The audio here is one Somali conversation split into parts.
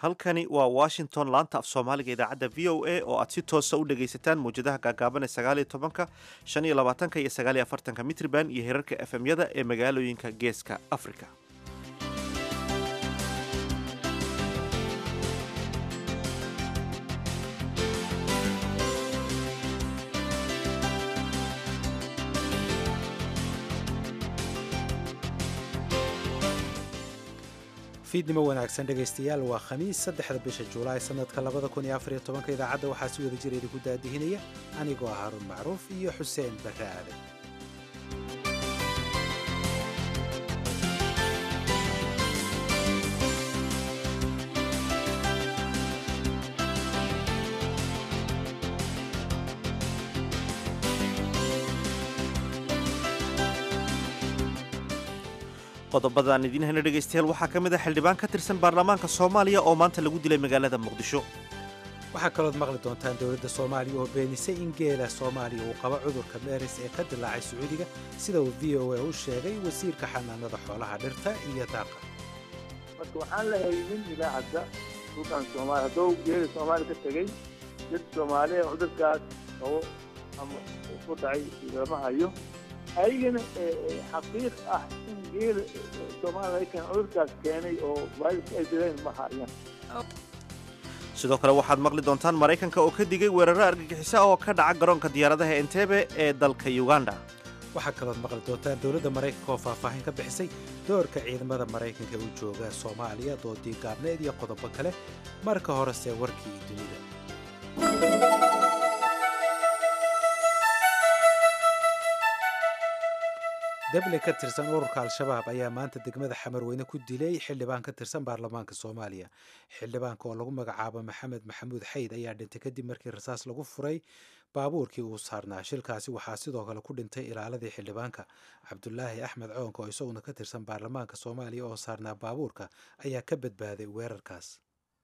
halkani waa washington laanta af soomaaliga idaacadda v o a oo aad si toosa u dhagaysataan mawjadaha gaagaaban ee sagaaliyo tobanka shan iyo labaatanka iyo sagaaliyo afartanka mitriban iyo herarka efemyada ee magaalooyinka geeska africa fiidnimo wanaagsan dhegaystayaal waa khamiis saddexda bisha juulaay sannadka labada kun iyo afariyo tobanka idaacadda waxaa si wada jira idinku daadihinaya anigoo ah haruun macruuf iyo xuseen barre aadan qodobadaan idiin hayna dhegaystayaal waxaa ka mid a xildhibaan ka tirsan baarlamaanka soomaaliya oo maanta lagu dilay magaalada muqdisho waxaa kalood maqli doontaan dowladda soomaaliya oo beenisay in geela soomaaliya uu qabo cudurka meeris ee ka dilaacay sacuudiga sida uu v o a u sheegay wasiirka xanaanada xoolaha dhirta iyo daaqa marka waxaan la haynin ilaa hadda dhulkan soomaaliya hadduu geela soomaaliya ka tegey dad soomaaliya cudurkaas qabo ama ku dhacay lama hayo ayagana xaqiiq ah in geela soomaaliya cudurkaas keenay oo vayrus ay dileen ma hayaan sidoo kale waxaad maqli doontaan maraykanka oo ka digay weeraro argagixisa oo ka dhaca garoonka diyaaradaha entebe ee dalka uganda waxaa kalood maqli doontaan dowladda maraykanka oo faahfaahin ka bixisay doorka ciidamada maraykanka u jooga soomaaliya doodii gaabneed iyo qodobo kale marka horese warkii dunida dable ka tirsan ururka al-shabaab ayaa maanta degmada xamarweyne ku dilay xildhibaan ka tirsan baarlamaanka soomaaliya xildhibaanka oo lagu magacaabo maxamed maxamuud xayd ayaa dhintay kadib markii rasaas lagu furay baabuurkii uu saarnaa shilkaasi waxaa sidoo kale ku dhintay ilaaladii xildhibaanka cabdulaahi axmed coonka oo isaguna ka tirsan baarlamaanka soomaaliya oo saarnaa baabuurka ayaa ka badbaaday weerarkaas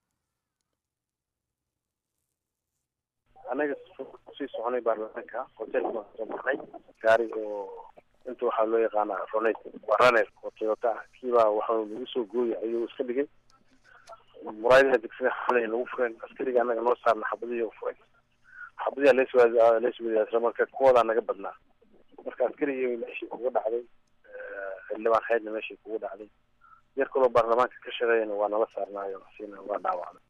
anaga sii soconay baarlamaanka hotelka baan soo marnay gaari oo inta waxaa loo yaqaana ronet waa runner oo toyota ah kiibaa waxa lagu soo gooyay ayuu iska dhigay muraayadaha degsiga xalay lagu fureen askariga anaga noo saarna xabadihii u furay xabadiha leswadaasla marka kuwoodaa naga badnaa marka askarigii meeshii kuga dhacday xildhibaan xeydna meeshii kuga dhacday yar kaloo baarlamaanka ka shaqeeyana waa nala saarnaayo siina waa dhaawacday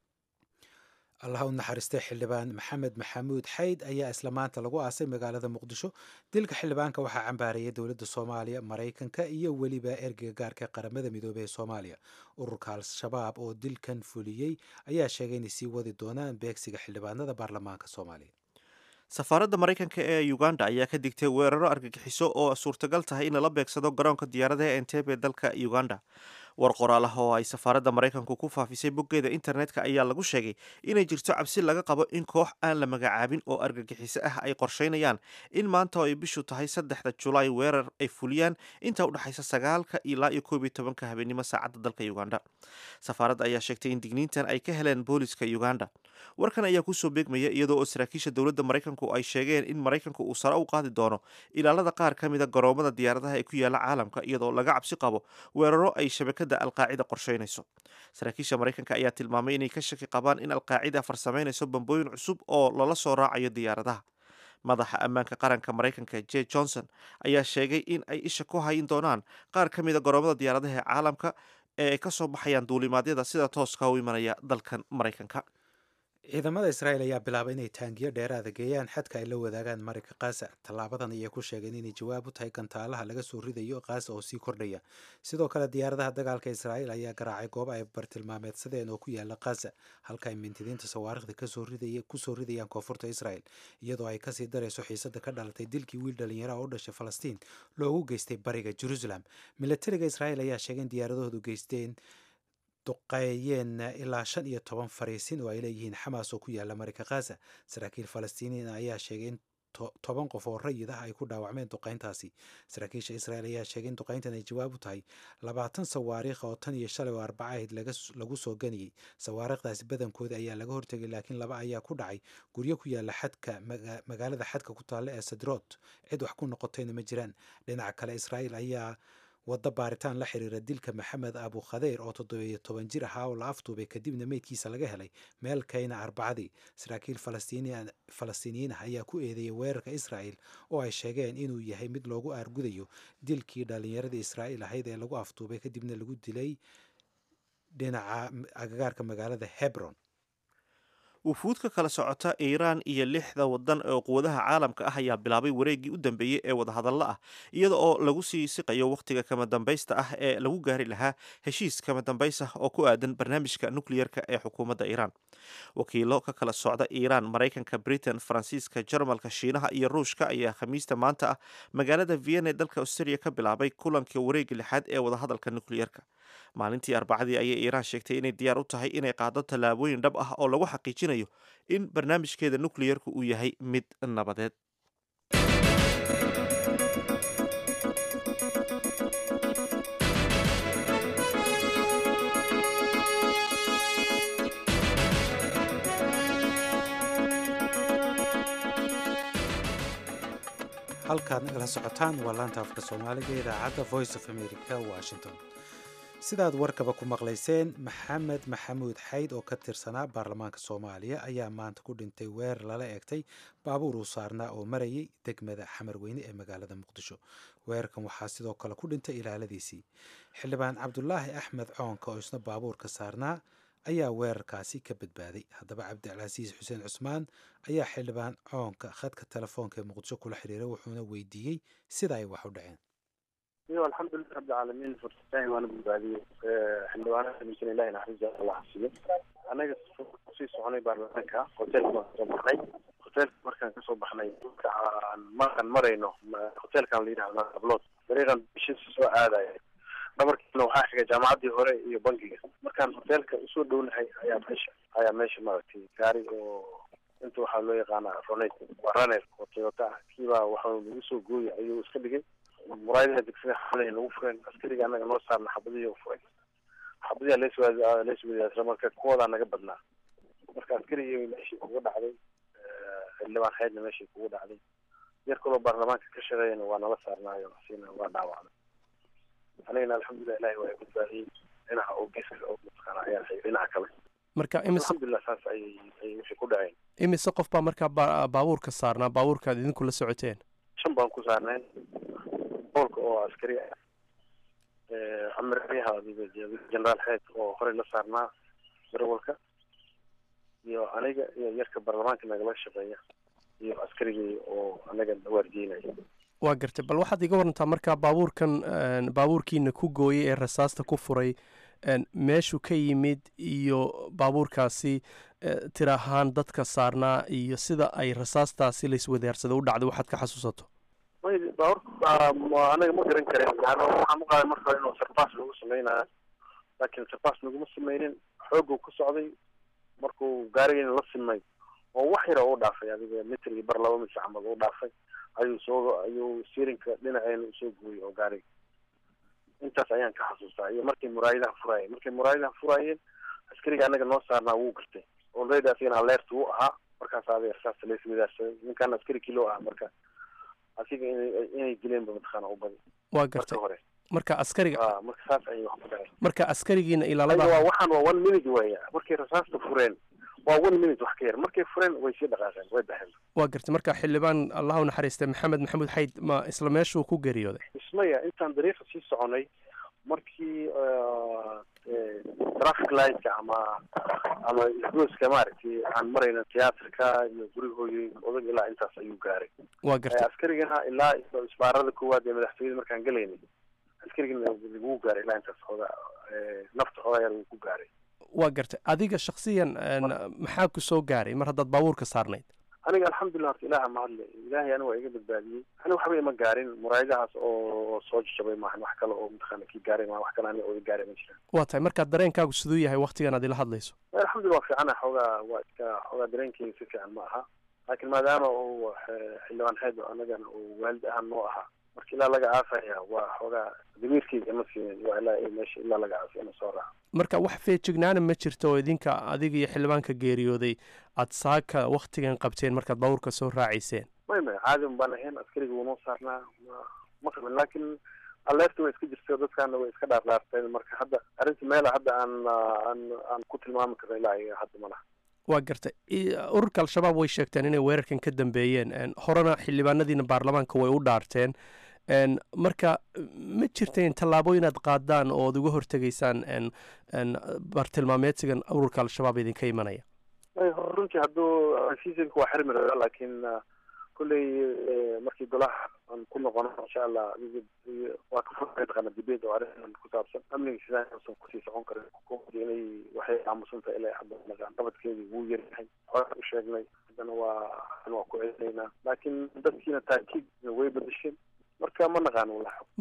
allah u naxariistay xildhibaan maxamed maxamuud xayd ayaa isla maanta lagu aasay magaalada muqdisho dilka xildhibaanka waxaa cambaarayay dowladda soomaaliya maraykanka iyo weliba ergeyga gaarka qaramada midoobey ee soomaaliya ururka al-shabaab oo dilkan fuliyey ayaa sheegay inay sii wadi doonaan beegsiga xildhibaanada baarlamaanka soomaaliya safaaradda maraykanka ee uganda ayaa ka digtay weeraro argagixiso oo suurtagal tahay in lala beegsado garoonka diyaaradaha entebe dalka uganda war qoraal ah oo ay safaaradda maraykanku ku faafisay boggeeda internetka ayaa lagu sheegay inay jirto cabsi laga qabo in koox aan la magacaabin oo argagixiso ah ay qorsheynayaan in maanta oo ay bishu tahay saddexda julaay weerar ay fuliyaan inta udhexaysa sagaalka ilaa iyo koob iyo tobanka habeenimo saacadda dalka uganda safaaradda ayaa sheegtay in digniintan ay ka heleen booliska uganda warkan ayaa kusoo beegmaya iyadoo oo saraakiisha dowladda maraykanku ay sheegeen in maraykanku uu sare u qaadi doono ilaalada qaar ka mida garoomada diyaaradaha ee ku yaala caalamka iyadoo laga cabsi qabo weeraro ay shabakada alqaacida qorsheynayso saraakiisha maraykanka ayaa tilmaamay inay ka shaki qabaan in alqaacida farsameynayso bambooyin cusub oo lala soo raacayo diyaaradaha madaxa ammaanka qaranka maraykanka j johnson ayaa sheegay in ay isha ku hayin doonaan qaar ka mida garoomada diyaaradaha ee caalamka ee ay ka soo baxayaan duulimaadyada sida tooska u imanaya dalkan maraykanka ciidamada israa'iil ayaa bilaabay inay taangiyo dheeraada geeyaan xadka ay la wadaagaan marinka khaza tallaabadan ayay ku sheegeen inay jawaab u tahay gantaalaha laga soo ridayo khaza oo sii kordhaya sidoo kale diyaaradaha dagaalka israa'iil ayaa garaacay goob ay bartilmaameedsadeen oo ku yaala khaza halka ay mintidiinta sawaarikhda kusoo ridayaan koonfurta israa'il iyadoo ay kasii darayso xiisada ka dhalatay dilkii wiil dhalinyaraha oo dhashay falastiin loogu geystay bariga jerusalem milatariga israa'iil ayaa sheegay in diyaaradahoodu geysteen duqeeyeen ilaa shan iyo toban fariisin oo ay leeyihiin xamaas oo ku yaala marinka khaza saraakiil falastiiniin ayaa sheegay in toban qof oo rayid ah ay ku dhaawacmeen duqayntaasi saraakiisha israel ayaa sheegay in duqayntan ay jawaab u tahay labaatan sawaariikh oo tan iyo shalay oo arbaca ahayd lagu soo ganiyey sawaariikhdaasi badankooda ayaa laga hortegay laakiin laba ayaa ku dhacay guryo ku yaala xadka magaalada xadka ku taalla ee sadrood cid wax ku noqotayna ma jiraan dhinaca kale israel ayaa waddo baaritaan la xiriira dilka maxamed abu khadeyr oo toddobiyo toban jir ahaa oo la afduubay kadibna meydkiisa laga helay meel kayna arbacadii saraakiil falastiiniyiin ah ayaa ku eedeeyay weerarka israa'el oo ay sheegeen inuu yahay mid loogu aargudayo dilkii dhallinyaradii israa'iil ahayd ee lagu afduubay kadibna lagu dilay dhinaca agagaarka magaalada hebron wufuud ka kala socota iiraan iyo lixda wadan oo quwadaha caalamka ah ayaa bilaabay wareeggii u dambeeyey ee wadahadalla ah iyada oo lagu sii siqayo wakhtiga kama dambaysta ah ee lagu gaari lahaa heshiis kama dambays ah oo ku aadan barnaamijka nukliyerka ee xukuumadda iiraan wakiilo ka kala socda iiraan maraykanka britain faransiiska jarmalka shiinaha iyo ruushka ayaa khamiista maanta ah magaalada vienna ee dalka australia ka bilaabay kulanka wareegga lixaad ee wadahadalka nukliyerka maalintii arbacadii ayay iiraan sheegtay inay diyaar u tahay inay qaado tallaabooyin dhab ah oo lagu xaqiijinayo in barnaamijkeeda nukliyerku uu yahay mid nabadeed halkaad nagala socotaan waa laanta afka soomaaliga idaacadda voice of america washington sidaad warkaba ku maqlayseen maxamed maxamuud xayd oo ka tirsanaa baarlamaanka soomaaliya ayaa maanta ku dhintay weerar lala eegtay baabuur uu saarnaa oo marayay degmada xamarweyne ee magaalada muqdisho weerarkan waxaa sidoo kale ku dhintay ilaaladiisii xildhibaan cabdulaahi axmed coonka oo isna baabuurka saarnaa ayaa weerarkaasi ka badbaaday haddaba cabdicasiis xuseen cusmaan ayaa xildhibaan coonka khadka telefoonka ee muqdisho kula xiriiray wuxuuna weydiiyey sida ay wax u dhaceen iyo alxamdulilah rabbilcaalamiin fursataan waana badbaadiyey xildhibaanaha amisan ilahi naxariista allah xasiyo anaga kusii soconay baarlamaanka hoteelka baan kasoo baxnay hoteelka markaan kasoo baxnay aan markaan marayno hoteelkan la yidhahda ablood dariiqan bishiisa soo aadaya dhabarkiina waxaa xigay jaamacaddii hore iyo bankiga markaan hoteelka usoo dhownahay ayaa meesha ayaa meesha maaragtay gaari oo inta waxaa loo yaqaanaa ronet waa raner oo toyota ah kiibaa waxaa lagu soo gooyay ayuu iska dhigay muraayadaha degsiga xamalay nagu fureen askariga anaga noo saarna xabadihi u furay xabadiha leeswa leeswadaasra marka kuwoodaa naga badnaa marka askarigii meeshii kuga dhacday xildhibaan xeydna meeshii kugu dhacday yar kaloo baarlamaanka ka shaqeeyana waa nala saarnaayo siina waa dhaawacday anigana alxamdulilah ilahi waa badbaadiyey dhinaca oo geeska oo mataqaana ayaa hay dhinaca kale marka imise alxamdulilah saas ayay ayay wixii ku dhaceen imise qof baa markaa ba- baabuurka saarnaa baabuurkaad idinku la socoteen shan baan ku saarnay boolka oo askari ah amiryaha generaal xeed oo horey la saarnaa darawalka iyo aniga iyo yarka baarlamaanka nagala shaqeeya iyo askarigii oo anaga waardiinaya waa gartay bal waxaad iga warantaa markaa baabuurkan baabuurkiina ku gooyay ee rasaasta ku furay meeshuu ka yimid iyo baabuurkaasi tir ahaan dadka saarnaa iyo sida ay rasaastaasi laiswadaarsada u dhacday waxaad ka xasuusato may baabuurka anaga ma garan karen yani waxaan uqaaday marka hore inuu sarbaas lagu sameynayo laakiin sarbaas laguma sameynin xooguu ku socday markuu gaarigiina la simay oo wax yara u dhaafay adiga mitr iyo bar laba mitr camal u dhaafay ayuu soo ayuu siirinka dhinaceena usoo gooyey oo gaariga intaas ayaan ka xasuustaa iyo markay muraayadaha furaayeen markay muraayadaha furaayeen askariga anaga noo saarnaa wuu gartay already asigana alerta wuu ahaa markaas aday rasaasta laiswadaarsaday ninkaan askari kilo ah marka asiga inay inay dileenba mataqaana u badi waa marka gartay hore marka askariga a marka saas ayay wax ku dhaceen marka askarigiina ayaga ilaalada waa waxaan waa one minute weya markay rasaasta fureen waa one minute wax ka yar markay fureen way sii dhaqaaqeen way baxeen waa gartay marka xildhibaan allah u naxariistay maxamed maxamuud xayd ma isla meeshuu ku geeriyooday ismaya intaan dariiqa sii soconay markii traffic lightka ama ama isgooska maaragtay aan marayna tiyaatarka iyo guriga hooyooyinka odag ilaa intaas ayuu gaaray waa gartay askarigana ilaa isbaarada koowaad ee madaxtooyada markaan gelaynay askarigana wuu gaaray ilaa intaas xooga nafta xoogaa yar wuu ku gaaray waa gartay adiga shaksiyan maxaa ku soo gaaray mar haddaad baabuurka saarnayd aniga alxamdulilah horta ilaaha mahadle ilaahay aniga waa iga badbaadiyey ani waxba ima gaarin muraayadahaas oo soo jajabay maahan wax kale oo mataqaana kii gaaray maa wax kale aniga oo i gaaray ma jiraan waa tahay markaa dareenkaagu siduu yahay waktigan aad ila hadlayso alxamdulillah waa fiicana xoogaa waa iska xoogaa dareenkeyga si fiican ma aha laakiin maadaama uu xildhibaan xeed anagana uu waalid ahaan noo ahaa marka ilaa laga aafaya waa xoogaa damiirkeyga ma siinin waa ilaa meesha ilaa laga aafay ina soo raaca marka wax feejignaana ma jirto oo idinka adiga iyo xildhibaanka geeriyooday aad saaka waktigan qabteen markaad baabuurka soo raacayseen may may caadi un baan ahayn askariga wuu noo saarnaa ma ma qabin laakiin aleerta way iska jirtay dadkaana way iska dhaardhaarteen marka hadda arrinta meela hadda aan aan aan ku tilmaami karno ilaa iyo hadda ma laha waa gartay ururka al-shabaab way sheegteen inay weerarkan ka dambeeyeen horena xildhibaanadiina baarlamaanka way u dhaarteen marka ma jirteen tallaabo inaad qaadaan oo ad uga hortegaysaan bartilmaameedsigan ururka al-shabaab idinka imanaya runtii hadduu heshiisanka waa xirmi rabaa laakiin kulley markii golaha aan ku noqono insha allah waa ka furka taqaana debate oo arrintan ku saabsan amniga sidaan uusan kusii socon karin xukuumadda inay waxay aamusan tahay ilaa hadda nagaan qabadkeedii wuu yaryahay hore u sheegnay haddana waa waa ku celinaynaa laakiin dadkiina taakiid way bedesheen marka ma naqaano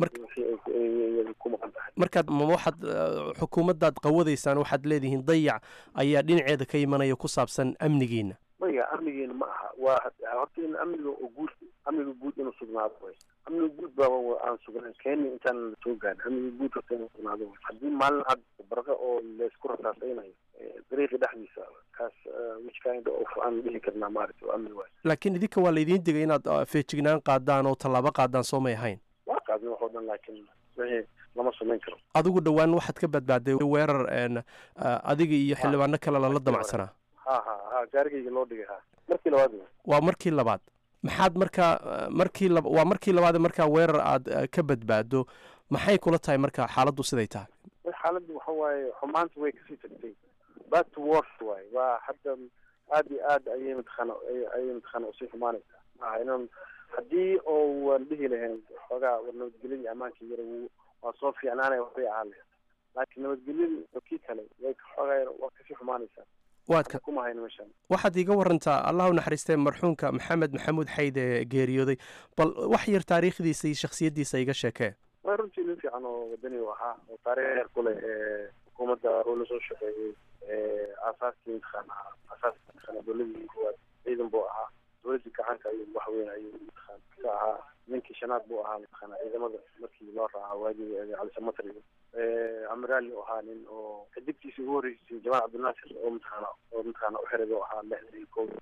walax ku maqan tahay markaad ma waxaad xukuumaddaad qawadaysaan waxaad leedihiin dayac ayaa dhinaceeda ka imanaya ku saabsan amnigiina maya amnigiina ma aha waa horta in amniga oo guud amniga guud inuu sugnaado way amniga guud baaba aan sugnayn kenya intaan soo gaarin amniga guud horta inuu sugnaado way haddii maalin cad barqa oo laysku rasaasaynayo dariiqi dhexdiisa kaas which kind of aan dhihi karnaa maaragta oo amni waayo laakiin idinka waa laydiin digay inaad feejignaan qaadaan oo tallaabo qaadaan soo may ahayn waa qaadin waxoo dhan laakiin wixii lama samayn karo adigu dhowaan waxaad ka badbaaday weerar adiga iyo xildhibaano kale lala damacsanaa ha ha ha gaarigayga loo dhigay ha markii labaad waa markii labaad maxaad markaa markii lab waa markii labaad markaa weerar aad ka badbaado maxay kula tahay marka xaaladdu siday tahay xaaladdu waxa waaye xumaanta way kasii tagtay bad to worst waaye waa hadda aad iyo aad ayay mataqaana ayay mataqaana usii xumaanaysaa maaha inan haddii oo waan dhihi lahayn xoogaa war nabadgelyadii ammaanka yara waa soo fiicnaanaya waxbay ahaan lahayd laakiin nabadgelyadii oo kii kale way xoogaa waa kasii xumaanaysaa waadka kuma hayno meeshaan waxaad iiga warantaa allah u naxariistee marxuumka maxamed maxamuud xayd ee geeriyooday bal wax yar taariikhdiisa iyo shaksiyaddiisa iga sheekee waa runtii nin fiican oo wadani u ahaa oo taariikh heer ku leh xukuumadda oo lasoo shaqeeyey aasaaskii mataqaana aasaaskii mataqaana dowladii koowaad ciidan buu ahaa dowladii gacanka ayuu wax weyn ayuu mataqaana ka ahaa ninkii shanaad buu ahaa mataqaana ciidamada markii loo raaca waagii calisamatr amiraali u ahaa nin oo xidigtiisa ugu horreysay jamaal cabdinaasir oo mataqaana oo mataqaana u xiray buu ahaa lixdan iyo kow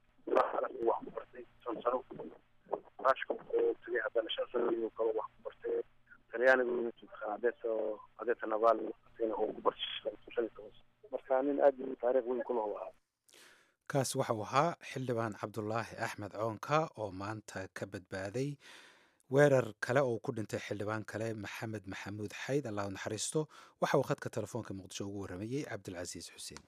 wax ku bartay shan sano raashka oo tagay haddana shan sano ayuu kalo wax ku bartay talyaanigu mataqaana adeeso adeeta naval oo ku bartay shan iyo toban marka nin aad taariikh weyn ku lahu ahaa kaas waxau ahaa xildhibaan cabdulaahi axmed coonka oo maanta ka badbaaday weerar kale oo ku dhintay xildhibaan kale maxamed maxamuud xayd allah u naxariisto waxa uu khadka telefoonka muqdisho ugu warramayey cabdilcasiis xuseen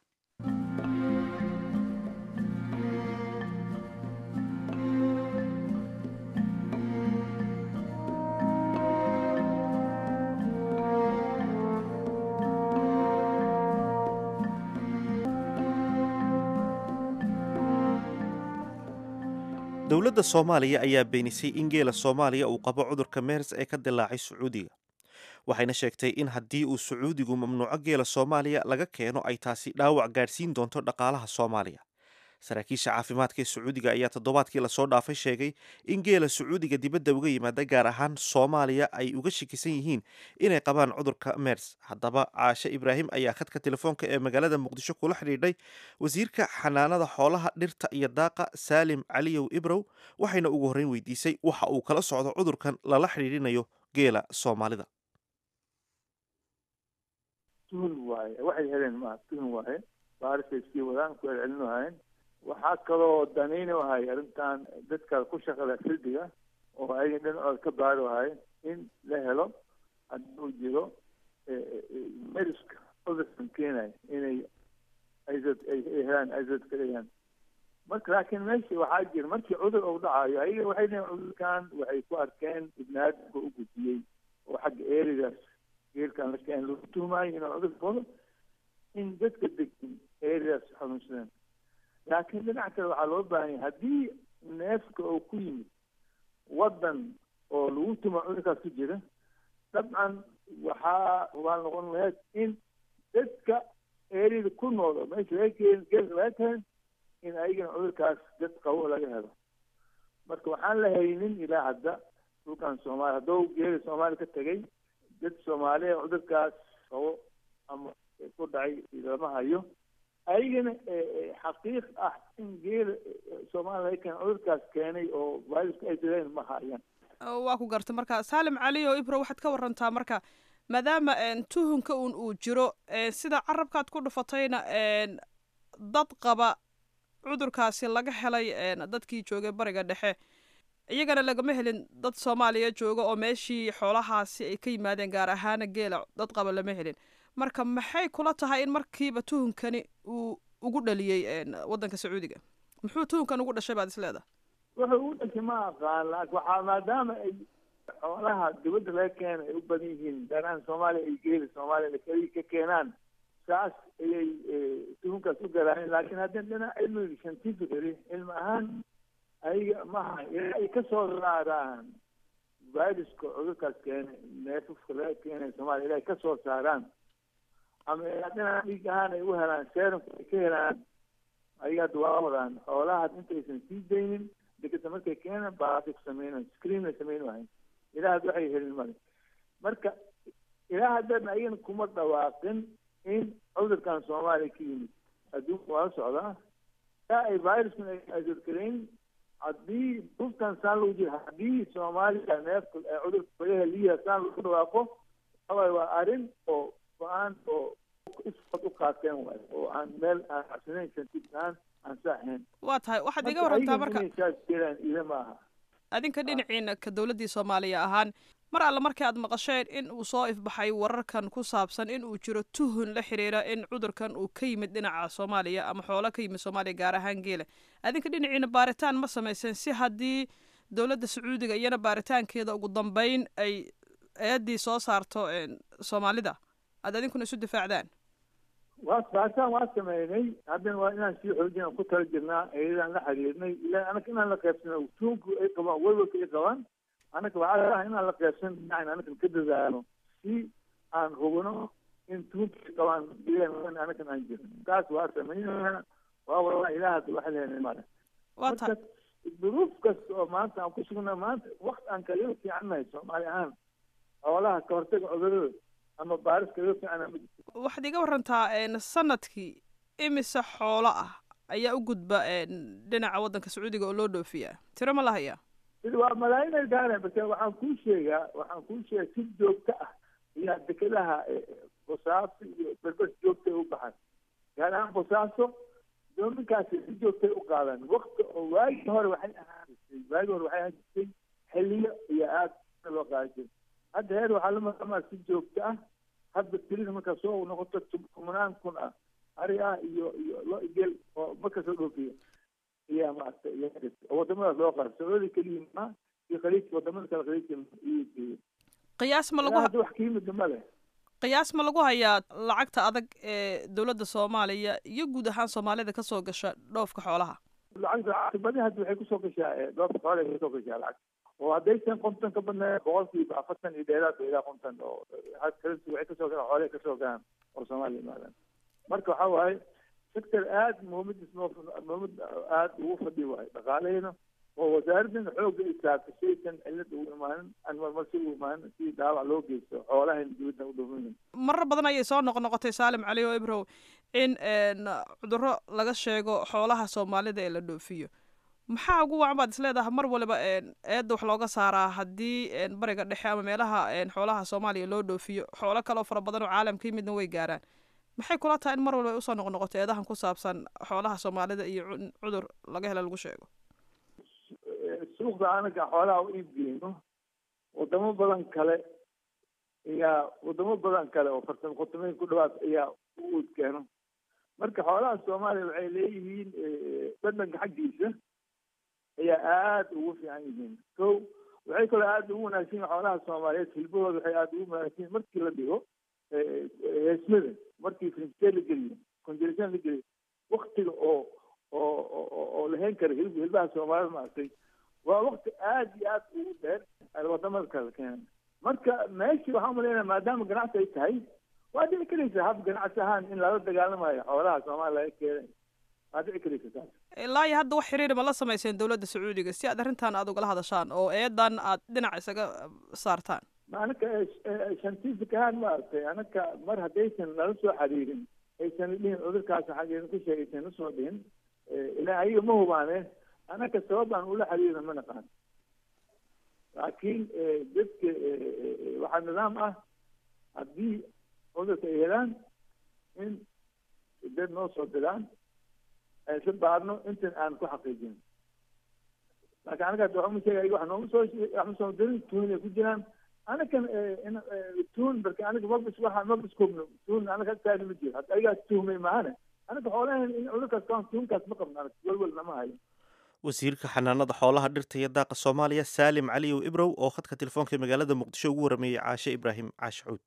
dowladda soomaaliya ayaa beenisay in geela soomaaliya uu qabo cudurka meers ee ka dilaacay sacuudiga waxayna sheegtay in haddii uu sacuudigu mamnuuco geela soomaaliya laga keeno ay taasi dhaawac gaadhsiin doonto dhaqaalaha soomaaliya saraakiisha caafimaadka ee sacuudiga ayaa toddobaadkii lasoo dhaafay sheegay in geela sacuudiga dibadda uga yimaada gaar ahaan soomaaliya ay uga shakisan yihiin inay qabaan cudurka mers haddaba caashe ibraahim ayaa khadka telefoonka ee magaalada muqdisho kula xidhiidhay wasiirka xanaanada xoolaha dhirta iyo daaqa saalim caliyow ibrow waxayna ugu horreyn weydiisay waxa uu kala socdo cudurkan lala xidhiidhinayo geela soomaalida tuhun waaye waxay heleen maaha tuhun waaye baarisay sii wadaan ku celcelin wahayen waxaa kaloo danayni wahay arrintan dadka ku shaqada xildiga oo ayaga dhinacooda ka baari wahay in la helo hadduu jiro meriska cudurkan keenaya inay aizad ay helaan aizad ka dhigaan marka laakiin meesha waxaa jira markii cudur uu dhacayo ayaga waxay leeyiin cudurkan waxay ku arkeen ibnaadamka u gudbiyey oo xagga eerigaas geelkan la keen lagu tuhmaayo inuu cudur wado in dadka degin eerigaas xanuunsadeen laakiin dhinac kale waxaa loo baahan yahay haddii neefka oo ku yimid waddan oo lagu tuma cudurkaas ku jira dabcan waxaa hubaal noqon lahayd in dadka eerida ku nool oo meesha laga keen geelka laga keen in ayagana cudurkaas dad qabo laga helo marka waxaan la haynin ilaa hadda dhulkan soomaaliya hadduu geela soomaaliya ka tegay dad soomaaliya cudurkaas qabo ama ku dhacay lama hayo ayagana xaqiiq ah in geela soomaaliya laga keen cudurkaas keenay oo viruska ay direen ma hayaan waa ku gartay marka saalim cali oo ibro waxaad ka warantaa marka maadaama tuhunka un uu jiro sida carabkaad ku dhufatayna dad qaba cudurkaasi laga helay dadkii joogay bariga dhexe iyagana lagama helin dad soomaaliya jooga oo meeshii xoolahaasi ay ka yimaadeen gaar ahaana geela dad qaba lama helin marka maxay kula tahay in markiiba tuhunkani uu ugu dhaliyey waddanka sacuudiga muxuu tuhunkan ugu dhashay baad isleedahay wuxuu ugu dhashay ma aqaan laakin waxaa maadaama ay xoolaha dibadda laga keena ay u badan yihiin gaar ahaan soomaaliya ay geeli soomaaliya keli ka keenaan saas ayay tuhunkaas u garaayeen laakiin haddii dhinac cilmiga scientifically cilmi ahaan ayaga maha ilaa ay kasoo saaraan viruska cudurkaas keena neefafka laga keenay soomaaliya ilaa ay kasoo saaraan ama ilaa dhinaca dhiig ahaan ay u helaan serumka ay ka helaan ayaga hadda waa wadaan xoolaha intaysan sii daynin dekeda markay keenaan baasi ku sameynayo screen ay sameyn wahayn ilaa hadda waxay helin male marka ilaa haddana ayagana kuma dhawaaqin in cudurkan soomaaliya ka yimid adduunka waa la socdaa ilaa ay viruskan ay adurkarayn haddii dhulkan saan lagu jiro haddii soomaaliya neefka cudurka fagaha liya saan lagu dhawaaqo waxawaaye waa arrin oo go-aan oo isfad u qaateen waayo oo aan meel aan cabsanayn scientific ahaan aan saaxayn waa tahay waxaad iga warantaa marka saas jiraan ila ma aha adinka dhinaciina ka dowladdii soomaaliya ahaan mar alle markii aad maqasheen in uu soo ifbaxay wararkan ku saabsan in uu jiro tuhun la xiriira in cudurkan uu ka yimid dhinaca soomaaliya ama xoolo ka yimid soomaaliya gaar ahaan geela adinka dhinaciina baaritaan ma samayseen si haddii dowladda sacuudiga iyana baaritaankeeda ugu dambeyn ay eeddii soo saarto soomaalida aad adinkuna isu difaacdaan waa baasaan waa sameynay haddana waa inaan sii xoojin aan ku tala jirnaa eedaan la xiriirnay ila anaka inaan la qaybsano tuunku ay qabaan welwelka ay qabaan anaka waxaa ah inaan la qaybsan dhinacin anaka ka dadaalo si aan hubino in tuunka ay qabaan bilan anakan aan jirin taas waa sameynayna waa walaa ilaah hadda waxa lehenay male waa tahay duruuf kasta oo maanta aan ku sugnaa maanta wakti aan kaliga fiicannahay soomaali ahaan xoolaha ka hortaga cudurada ama baaris kaliga fiican waxaad iga warantaa sanadkii imise xoolo ah ayaa u gudba dhinaca waddanka sacuudiga oo loo dhoofiyaa tiro ma lahayaa waa malaayin gaareen base waxaan kuu sheegaa waxaan kuu sheegaa si joogto ah ayaa dekedaha bosaaso iyo berbers joogtay u baxan gaar ahaan bosaaso doominkaasi si joogtay u qaadan wakti oo waagii hore waxay ahaan jirtay waagii hore waxay ahaan jirtay xiliyo iyo aad loo qaadan jiray hadda heer waxaa la maqamaa si joogto ah hadda tirida markaa soo noqoto kumanaan kun ah ari ah iyo iyo lo gel oo marka soo dhoofiya ayaa maaragtay oo wadamadaas loo qaada sacuudi keliya maa iyo khaliijka wadamada kale khaliijka iyo geeya qiyaas ma lagu hadda wax ka yimid ma leh qiyaas ma lagu hayaa lacagta adag ee dowladda soomaaliya iyo guud ahaan soomaalida kasoo gasha dhoofka xoolaha lacagta lacagta badi hadda waxay kusoo gashaa dhoofka xoolaha ay kasoo gashaa lacag oo haddaysan konton ka badnayn boqolkiiba afartan iyo dheeraad ilaa konton oo kalinti waxay kasoo galaan xoolahay kasoo galaan oo soomaaliya imaadaan marka waxa waaye sector aada muhiimadiis muhiimad aada ugu fadhi waayo dhaqaalahayna oo wasaaradana xoogga ay saartay shaykan cilad ugu imaanin aan marmarsi ugu imaanin si dhaawac loo geysto xoolahayna dibadda u dhumin marar badan ayay soo noqnoqotay saalim cali oo ibrow in cudurro laga sheego xoolaha soomaalida ee la dhoofiyo maxaa ugu wacan baad isleedahay mar waliba eedda wax looga saaraa haddii bariga dhexe ama meelaha xoolaha soomaaliya loo dhoofiyo xoolo kaleoo fara badan oo caalamka yimidna way gaaraan maxay kula tahay in mar waliba ay usoo noqnoqoto eedahan ku saabsan xoolaha soomaalida iyo cudur laga hela lagu sheego suuqda anaga xoolaha u iibgeyno wadamo badan kale ayaa wadamo badan kale oo fartan qotomeyn ku dhawaad ayaa u uudkeeno marka xoolaha soomaaliya waxay leeyihiin dhadhanka xaggiisa ayaa aada ugu fiican yihiin ko waxay kaloo aada ugu wanaagsan yihin xoolaha soomaaliyeed hilbahooda waxay aada ugu wanaagsan yihin markii la dhigo heesmada markii frinskee la geliyo conjeration la geliyo waktiga oo oo oo lahayn kara hilb hilbaha soomaalida maaragtay waa wakti aada iyo aada ugu dheer wadamada kale keenan marka meeshii waxaan umalaynaya maadaama ganacsi ay tahay waa dhici karaysa hab ganacsi ahaan in lala dagaalamayo xoolaha soomaaliya laga keenay waa dhici karaysa taas ilaa iyo hadda wax xiriir ma la samayseen dowladda sacuudiga si aad arrintan aada ugala hadashaan oo eedan aad dhinac isaga saartaan anaka scientific ahaan maaragtay anaka mar haddaysan nala soo xiriirin aysan dhihin cudurkaas xaggeena ku sheegay aysan usoo dhihin ilaa ayaga ma hubaane anaka sabab aan ula xiriirna ma naqaan laakiin dadka waxaa nidaam ah haddii cudurka ay helaan in dad noo soo diraan aysa baarno intan aan ku xaqiijin laakiin anaga hadda waxuma sheegay wax nooma soo waxma soo dirin tuun ay ku jiraan anakan tuun marka aniga mabis waxa mabis koobno tuun anaga agtaada ma jiro hadda ayagaa tuhmay maahane anaga xoolahan in cudurkaas kaan tuunkaas ma qabno anaga welwel nama hayo wasiirka xanaanada xoolaha dhirta iyo daaqa soomaaliya saalim caliyow ibrow oo khadka telefoonka ee magaalada muqdisho ugu warameeyey caashe ibraahim caashi cuud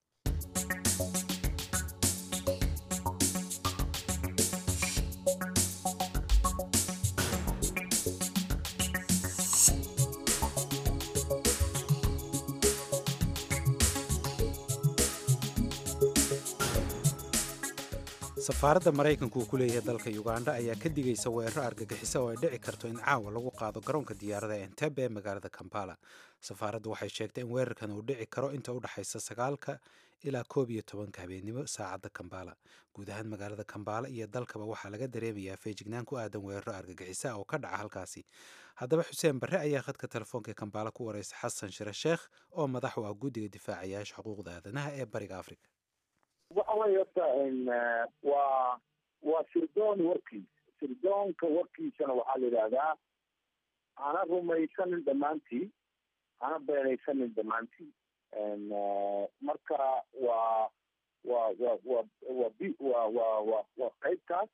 safaaradda maraykanku uu ku leeyahay dalka uganda ayaa ka digaysa weeraro argagixisa oo ay dhici karto in caawa lagu qaado garoonka diyaarada entebe ee magaalada kampala safaaraddu waxay sheegtay in weerarkan uu dhici karo inta u dhexaysa sagaalka ilaa koob iyo tobanka habeennimo saacadda kambala guud ahaan magaalada kambala iyo dalkaba waxaa laga dareemayaa feejignaan ku aadan weeraro argagixisa oo ka dhaca halkaasi haddaba xuseen barre ayaa khadka telefoonka ee kambala ku wareysa xasan shire sheekh oo madax u ah guddiga difaacayaasha xuquuqda aadanaha ee bariga afrika waxa weye horta waa waa sirdoon warkiis sirdoonka warkiisana waxaa la yidhaahdaa hana rumaysanin dhammaantii hana beenaysanin dhammaantii marka waa waa wa wa wa b wa wa wa waa qaybtaas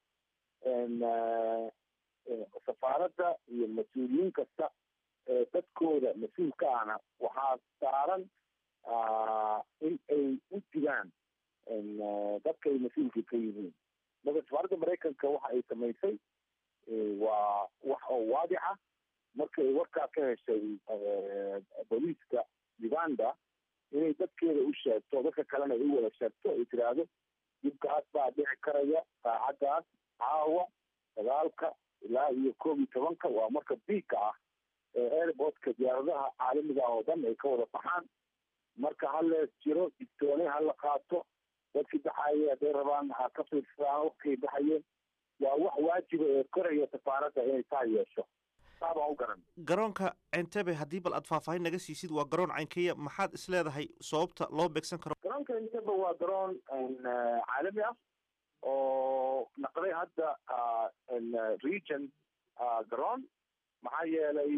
safaaradda iyo mas-uuliyiin kasta ee dadkooda mas-uulka ahna waxaa saaran in ay u digaan dadka ay mas-uulka ka yihiin marka safaaradda maraykanka waxa ay samaysay waa wax oo waadixa markay warkaa ka heshay booliiska uganda inay dadkeeda u sheegto dadka kalena ay u wada sheegto ay tiraahdo dibkaas baa dhici karaya saacaddaas caawa sagaalka ilaa iyo koob iyo tobanka waa marka biigka ah ee airportka diyaaradaha caalamiga ah oo dhan ay ka wada baxaan marka halees jiro digtoone hala qaato dadkii baxaye hadday rabaan ha ka fiirsadaan wakay baxayeen waa wax waajiba ee koraya safaaradda inay taa yeesho saabaan u garan garoonka entebe haddii bal aad faahfaahin naga siisid waa garoon caynkeya maxaad is leedahay sababta loo beegsan karo garoonka entebe waa garoon caalami ah oo naqday hadda region garoon maxaa yeelay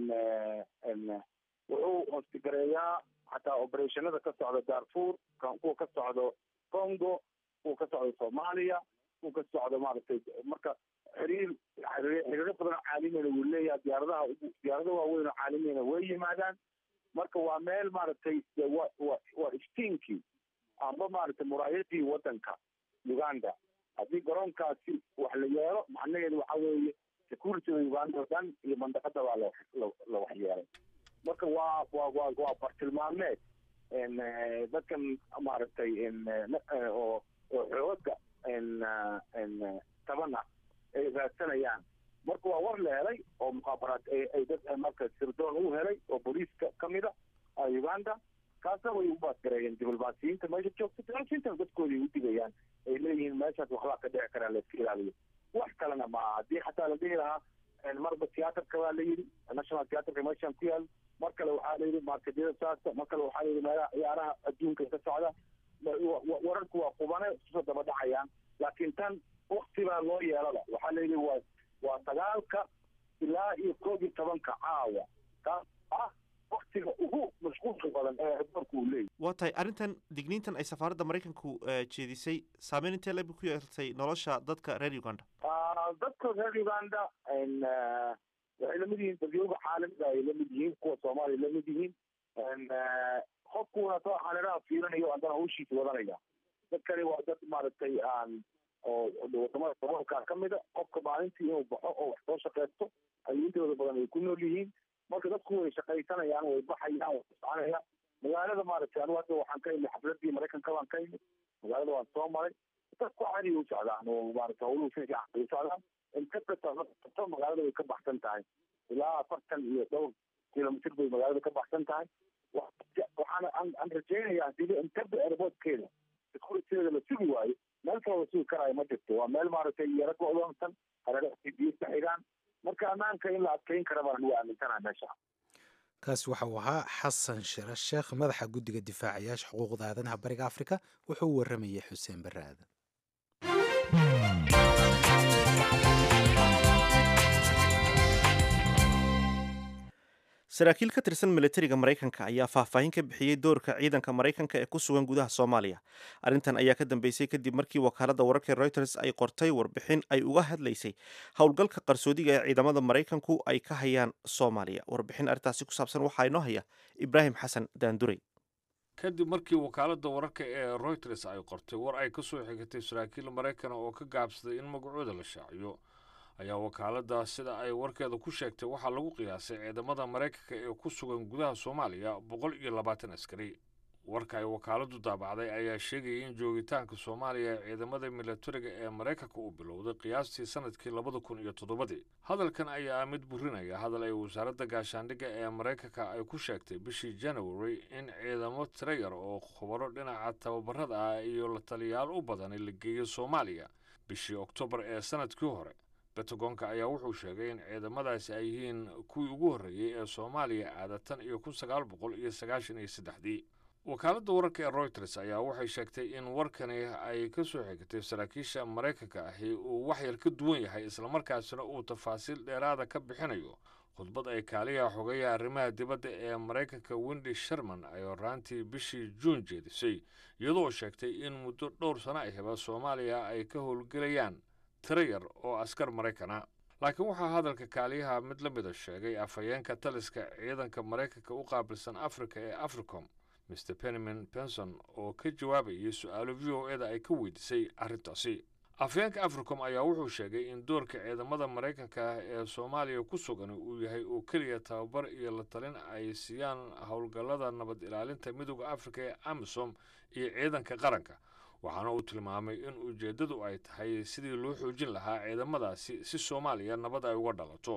wuxuu hostigareeyaa xataa operationada ka socda darfur kuwa ka socdo congo kuwa ka socdo soomaaliya kuwa ka socdo maaragtay marka xiriir xiriiro badan oo caalamiyana wuu leeyahay diyaaradaha diyaarado waaweyn oo caalamiyana way yimaadaan marka waa meel maaragtay wa wa waa iftiinkii amba maaragtay muraayadii wadanka uganda haddii garoonkaasi wax la yeelo macnaheedu waxa weeye securityda uganda oo dhan iyo mandaqada baa la la waxyeelay marka waa waa waa waa bartilmaameed dadkan maaragtay oo oo xooga taban ah ay raadsanayaan marka waa war la helay oo mukhaabaraad ay dad marka sirdoon u helay oo booliiska kamid a uganda kaasna way u baadgareeyeen diblomaasiyiinta meesha joogta diblomaasiyiintana dadkooda ay u digayaan ay leeyihiin meeshaas waxbaa ka dhici karaa la iska ilaaliyo wax kalena ma aha haddii xataa la dhihi lahaa marba tiyaatarka baa la yidhi national theatrka meeshaan ku yaal mar kale waxaa la yidhi markedyada saasta mar kale waxaa la yidhi meelaha ciyaaraha adduunka ka socda wararku waa qubane isusoo daba dhacayaan laakiin tan wakti baa loo yeelada waxaa la yidhi waa waa sagaalka ilaa iyo koob iyo tobanka caawa kaas ah waktiga ugu mashquulka badan ee adoorku uu leeyahy waa tahay arrintan digniintan ay safaaradda maraykanku jeedisay saameyn intee lebi ku yeeltay nolosha dadka reer uganda dadka reer uganda waxay lamid yihiin dadyooga caalamiga ay lamid yihiin kuwa soomaaliya lamid yihiin qofkuna soo xaniraha fiirinayo haddana hawshiisa wadanaya dadkani waa dad maaragtay aan oo wadamada daboolka kamida qofka maalintii inuu baxo oo wax soo shaqeysto ayuu intooda badan ay ku nool yihiin marka dadku way shaqaysanayaan way baxayaan way soconayaan magaalada maaragtay anigu hadda waxaan ka imid xafladii maraykanka baan ka imid magaalada waan soo maray dadku cadi u socdaan oo maaragtay hawluhu si fiican ay u socdaan inta magaalada way ka baxsan tahay ilaa afartan iyo dhowr kilomitr bay magaalada ka baxsan tahay waxaana aan rajaynayaa hadii intaba airportkeeda securityada la sugi waayo meel kaloo la sugi karaayo ma jirto waa meel maaragtay yaro go-doonsan hareeraha biyo ka xigaan marka ammaanka in la adkeyn kara baan ugu aaminsanaha meesha kaasi waxa uu ahaa xasan shire sheekh madaxa guddiga difaacayaasha xuquuqda aadanaha bariga afrika wuxuu u waramayay xuseen barre aadan saraakiil ka tirsan milatariga maraykanka ayaa faahfaahin ka bixiyey doorka ciidanka maraykanka ee ku sugan gudaha soomaaliya arrintan ayaa ka dambeysay kadib markii wakaaladda wararka reuters ay qortay warbixin ay uga hadlaysay howlgalka qarsoodiga ee ciidamada maraykanku ay ka hayaan soomaaliya warbixin arrintaasi ku saabsan waxaa inoo haya ibraahim xasan daandurey kadib markii wakaaladda wararka ee reuters ay qortay war ay ka soo xigatay saraakiil maraykana oo ka gaabsaday in magacooda la shaaciyo ayaa wakaaladda sida ay warkeeda ku sheegtay waxaa lagu qiyaasay ciidamada maraykanka ee ku sugan gudaha soomaaliya boqol iyo labaatan askari warka ay wakaaladdu daabacday ayaa sheegayay in joogitaanka soomaaliya ee ciidamada milatariga ee maraykanka uu bilowday qiyaastii sanadkii labada kun iyo toddobadii hadalkan ayaa mid burinaya hadal ay wasaaradda gaashaandhigga ee maraykanka ay ku sheegtay bishii january in ciidamo tiro yar oo khubaro dhinaca tababarada ah iyo la taliyaal u badani la geeyo soomaaliya bishii oktoobar ee sanadkii hore bentagonka ayaa wuxuu sheegay in ciidamadaasi ay yihiin kuwii ugu horreeyey ee soomaaliya aada tan iyo kun sagaal boqol iyo sagaashan iyo saddexdii wakaaladda wararka ee reuters ayaa waxay sheegtay in warkani ay ka soo xigtay saraakiisha maraykanka ahi uu waxyar ka duwan yahay islamarkaasina uu tafaasiil dheeraada ka bixinayo khudbad ay kaaliyaha xogeeya arrimaha dibadda ee maraykanka wendi sherman ay horaantii bishii juun jeedisay iyadoo sheegtay in muddo dhowr sano ahiba soomaaliya ay ka howlgelayaan tiro yar oo askar maraykana laakiin waxaa hadalka kaaliyaha mid la mida sheegay afhayeenka taliska ciidanka maraykanka u qaabilsan afrika ee africom mr penniman benson oo ka jawaabayay su-aalo v o eda ay ka weydiisay arrintaasi afhayeenka africom ayaa wuxuu sheegay in doorka ciidamada maraykanka ee soomaaliya ku sugan uu yahay oo keliya tababar iyo la talin ay siiyaan howlgallada nabad ilaalinta midooda afrika ee amisom iyo ciidanka qaranka waxaana uu tilmaamay in ujeeddadu ay tahay sidii loo xoojin lahaa ciidamadaasi si soomaaliya nabad ay uga dhalato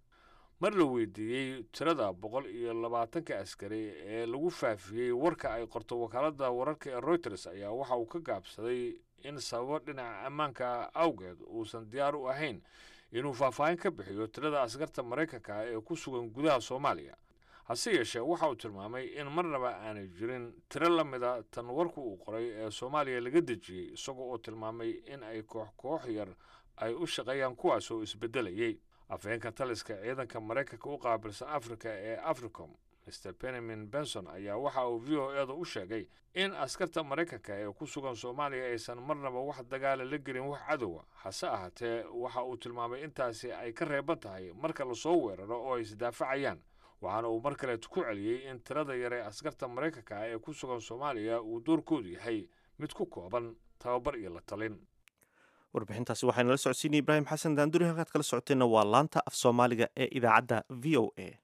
mar la weydiiyey tirada boqol iyo labaatanka askari ee lagu faafiyey warka ay qorto wakaaladda wararka ee reuters ayaa waxa uu ka gaabsaday in sababo dhinaca ammaanka awgeed uusan diyaar u ahayn inuu faahfaahin ka bixiyo tirada askarta maraykanka ee ku sugan gudaha soomaaliya hase yeeshee waxa uu tilmaamay in marnaba aanay jirin tiro la mida tan warku uu qoray ee soomaaliya laga dejiyey isagoo oo tilmaamay in ay koox koox yar ay u shaqeeyaan kuwaas oo isbeddelayay afhayeenka taliska ciidanka maraykanka u qaabilsan afrika ee africom mr penniman benson ayaa waxa uu v o eda u sheegay in askarta maraykanka ee ku sugan soomaaliya aysan marnaba wax dagaala la gelin wax cadowa hase ahaatee waxa uu tilmaamay intaasi ay ka reeban tahay marka lasoo weeraro oo ay isdaafacayaan waxaana uu mar kaleetu ku celiyey in tirada yare askarta maraykanka ah ee ku sugan soomaaliya uu doorkoodu yahay mid ku kooban tababar iyo la talin warbixintaasi waxayna la socodsiinaya ibraahim xasan daanduri halkaad kala socoteenna waa laanta af soomaaliga ee idaacadda v o a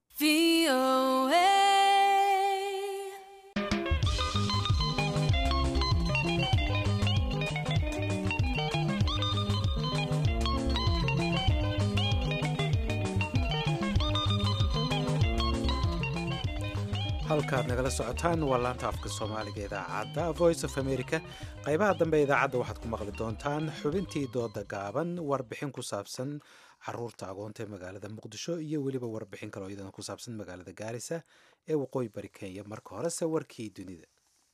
halkaad nagala socotaan waa laanta afka soomaaliga idaacadda voice of america qaybaha dambe idaacadda waxaad ku maqli doontaan xubintii dooda gaaban warbixin ku saabsan caruurta agoonta ee magaalada muqdisho iyo weliba warbixin kaloo iyadana ku saabsan magaalada gaarisa ee waqooyi bari kenya marka horese warkii dunida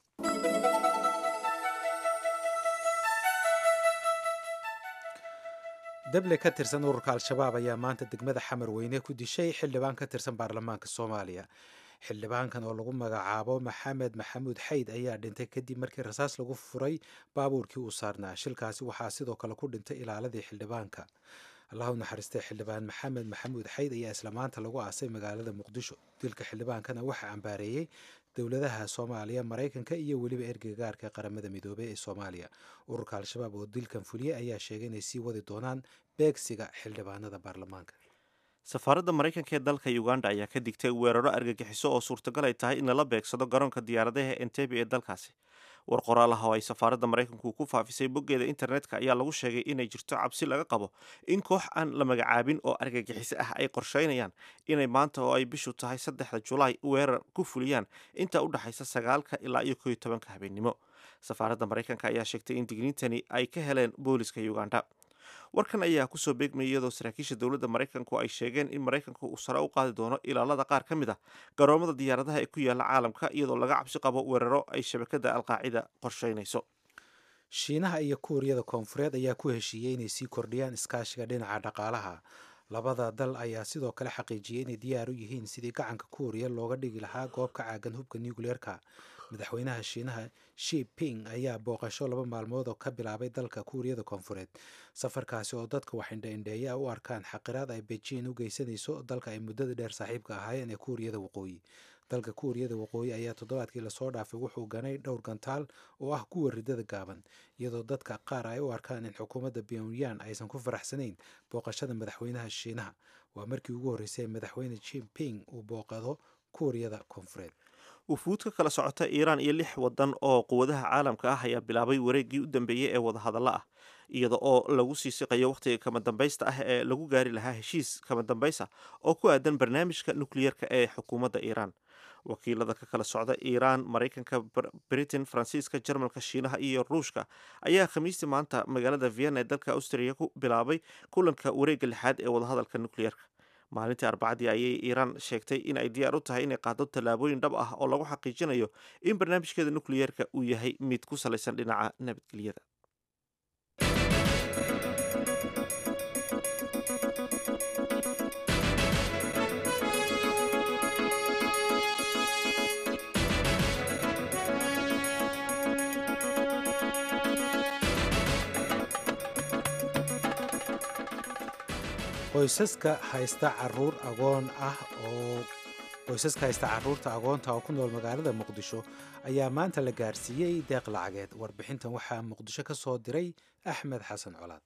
dable ka tirsan ururka al-shabaab ayaa maanta degmada xamar weyne ku dishay xildhibaan ka tirsan baarlamaanka soomaaliya xildhibaankan oo lagu magacaabo maxamed maxamuud xayd ayaa dhintay kadib markii rasaas lagu furay baabuurkii uu saarnaa shilkaasi waxaa sidoo kale ku dhintay ilaaladii xildhibaanka allahu naxariistay xildhibaan maxamed maxamuud xayd ayaa isla maanta lagu aasay magaalada muqdisho dilka xildhibaankana waxaa cambaareeyey dowladaha soomaaliya maraykanka iyo weliba ergagaarka qaramada midoobey ee soomaaliya ururka al-shabaab oo dilkan fuliyey ayaa sheegay inay sii wadi doonaan beegsiga xildhibaanada baarlamaanka safaaradda maraykanka ee dalka uganda ayaa ka digtay weeraro argagixiso oo suurtagal ay tahay in lala beegsado garoonka diyaaradaha entebe ee dalkaasi war qoraalaha oo ay safaaradda maraykanku ku faafisay boggeeda internetka ayaa lagu sheegay inay jirto cabsi laga qabo in koox aan la magacaabin oo argagixiso ah ay qorsheynayaan inay maanta oo ay bishu tahay saddexda julaay weerar ku fuliyaan inta u dhexaysa sagaalka ilaa iyo koiyo tobanka habeennimo safaaradda maraykanka ayaa sheegtay in digniintani ay ka heleen booliska uganda warkan ayaa kusoo beegmayay iyadoo saraakiisha dowladda maraykanku ay sheegeen in maraykanku uu sare u qaadi doono ilaalada qaar ka mid ah garoomada diyaaradaha ee ku yaala caalamka iyadoo laga cabsi qabo weeraro ay shabakada alqaacida qorsheynayso shiinaha iyo kuuriyada koonfureed ayaa ku heshiiyey inay sii kordhiyaan iskaashiga dhinaca dhaqaalaha labada dal ayaa sidoo kale xaqiijiyey inay diyaar u yihiin sidii gacanka kuuriya looga dhigi lahaa goob ka caagan hubka nucleerka madaxweynaha shiinaha shi ping ayaa booqasho laba maalmood oo ka bilaabay dalka kuuriyada koonfureed safarkaasi oo dadka wax indha-indheeya u arkaan xaqiraad ay beijing u geysanayso dalka ay muddada dheer saaxiibka ahaayeen ee kuuriyada waqooyi dalka kuuriyada waqooyi ayaa toddobaadkii lasoo dhaafay wuxuu ganay dhowr gantaal oo ah kuwa ridada gaaban iyadoo dadka qaar ay u arkaan in xukuumadda pyongyang aysan ku faraxsanayn booqashada madaxweynaha shiinaha waa markii ugu horreysay madaxweyne jinping uu booqado kuuriyada koonfureed wufuud ka kala socota iiraan iyo lix wadan oo quwadaha caalamka ah ayaa bilaabay wareeggii u dambeeyey ee wadahadallo ah iyada oo lagu sii siqayo wakhtiga kama dambaysta ah ee lagu gaari lahaa heshiis kama dambaysa oo ku aadan barnaamijka nukliyeerka ee xukuumadda iiraan wakiilada ka kala socda iiraan maraykanka britain faransiiska jarmalka shiinaha iyo ruushka ayaa khamiistii maanta magaalada vienna ee dalka austriya ku bilaabay kulanka wareegga lixaad ee wadahadalka nukliyeerka maalintii arbacadii ayay iiraan sheegtay in ay diyaar u tahay inay qaado tallaabooyin dhab ah oo lagu xaqiijinayo in barnaamijkeeda nukliyeerka uu yahay mid ku salaysan dhinaca nabadgelyada qoysaska haysta caruur agoon ah oo qoysaska haysta caruurta agoonta oo ku nool magaalada muqdisho ayaa maanta la gaarsiiyey deeq lacageed warbixintan waxaa muqdisho ka soo diray axmed xasan colaad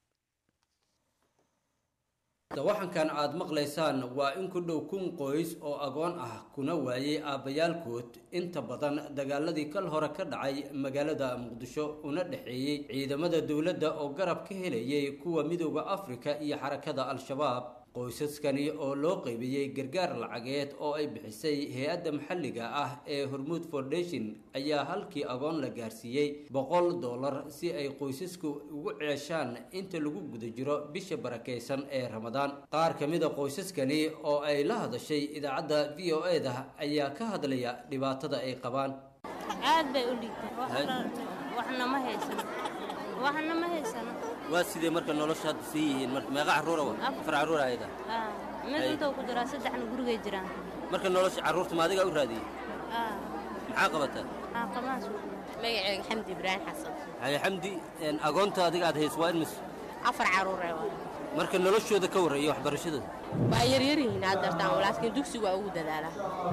dawaxankan aad maqlaysaan waa in ku dhow kun qoys oo agoon ah kuna waayey aabbayaalkood inta badan dagaaladii kal hore ka dhacay magaalada muqdisho una dhexeeyey ciidamada dowladda oo garab ka helayay kuwa midooda afrika iyo xarakada al-shabaab qoysaskani oo loo qaybiyey gargaar lacageed oo ay bixisay hay-adda maxalliga ah ee hormuud foundation ayaa halkii agoon la gaarsiiyey boqol dollar si ay qoysasku ugu ceeshaan inta lagu guda jiro bisha barakaysan ee ramadaan qaar ka mida qoysaskani oo ay la hadashay idaacadda v o e da ayaa ka hadlaya dhibaatada ay qabaan aad bay u liigtay waxna ma haysano waxna ma haysano waa sidee marka nolosha hadda sii yihiin marka meeqa carruura wa afar carruur ayada mid intuu ku jiraa saddexna gurigay jiraan marka nolosha carruurta ma adiga u raadiyey maxaa qabataa qabaas magaceyga xamdi ibraahim xasan haye xamdi agoonta adiga aad hayso waa in mis afar carruure marka noloshooda ka warra iyo waxbarashadooda waa yaryar yihiin aad dartaan laakiin dugsigu waa ugu dadaalaa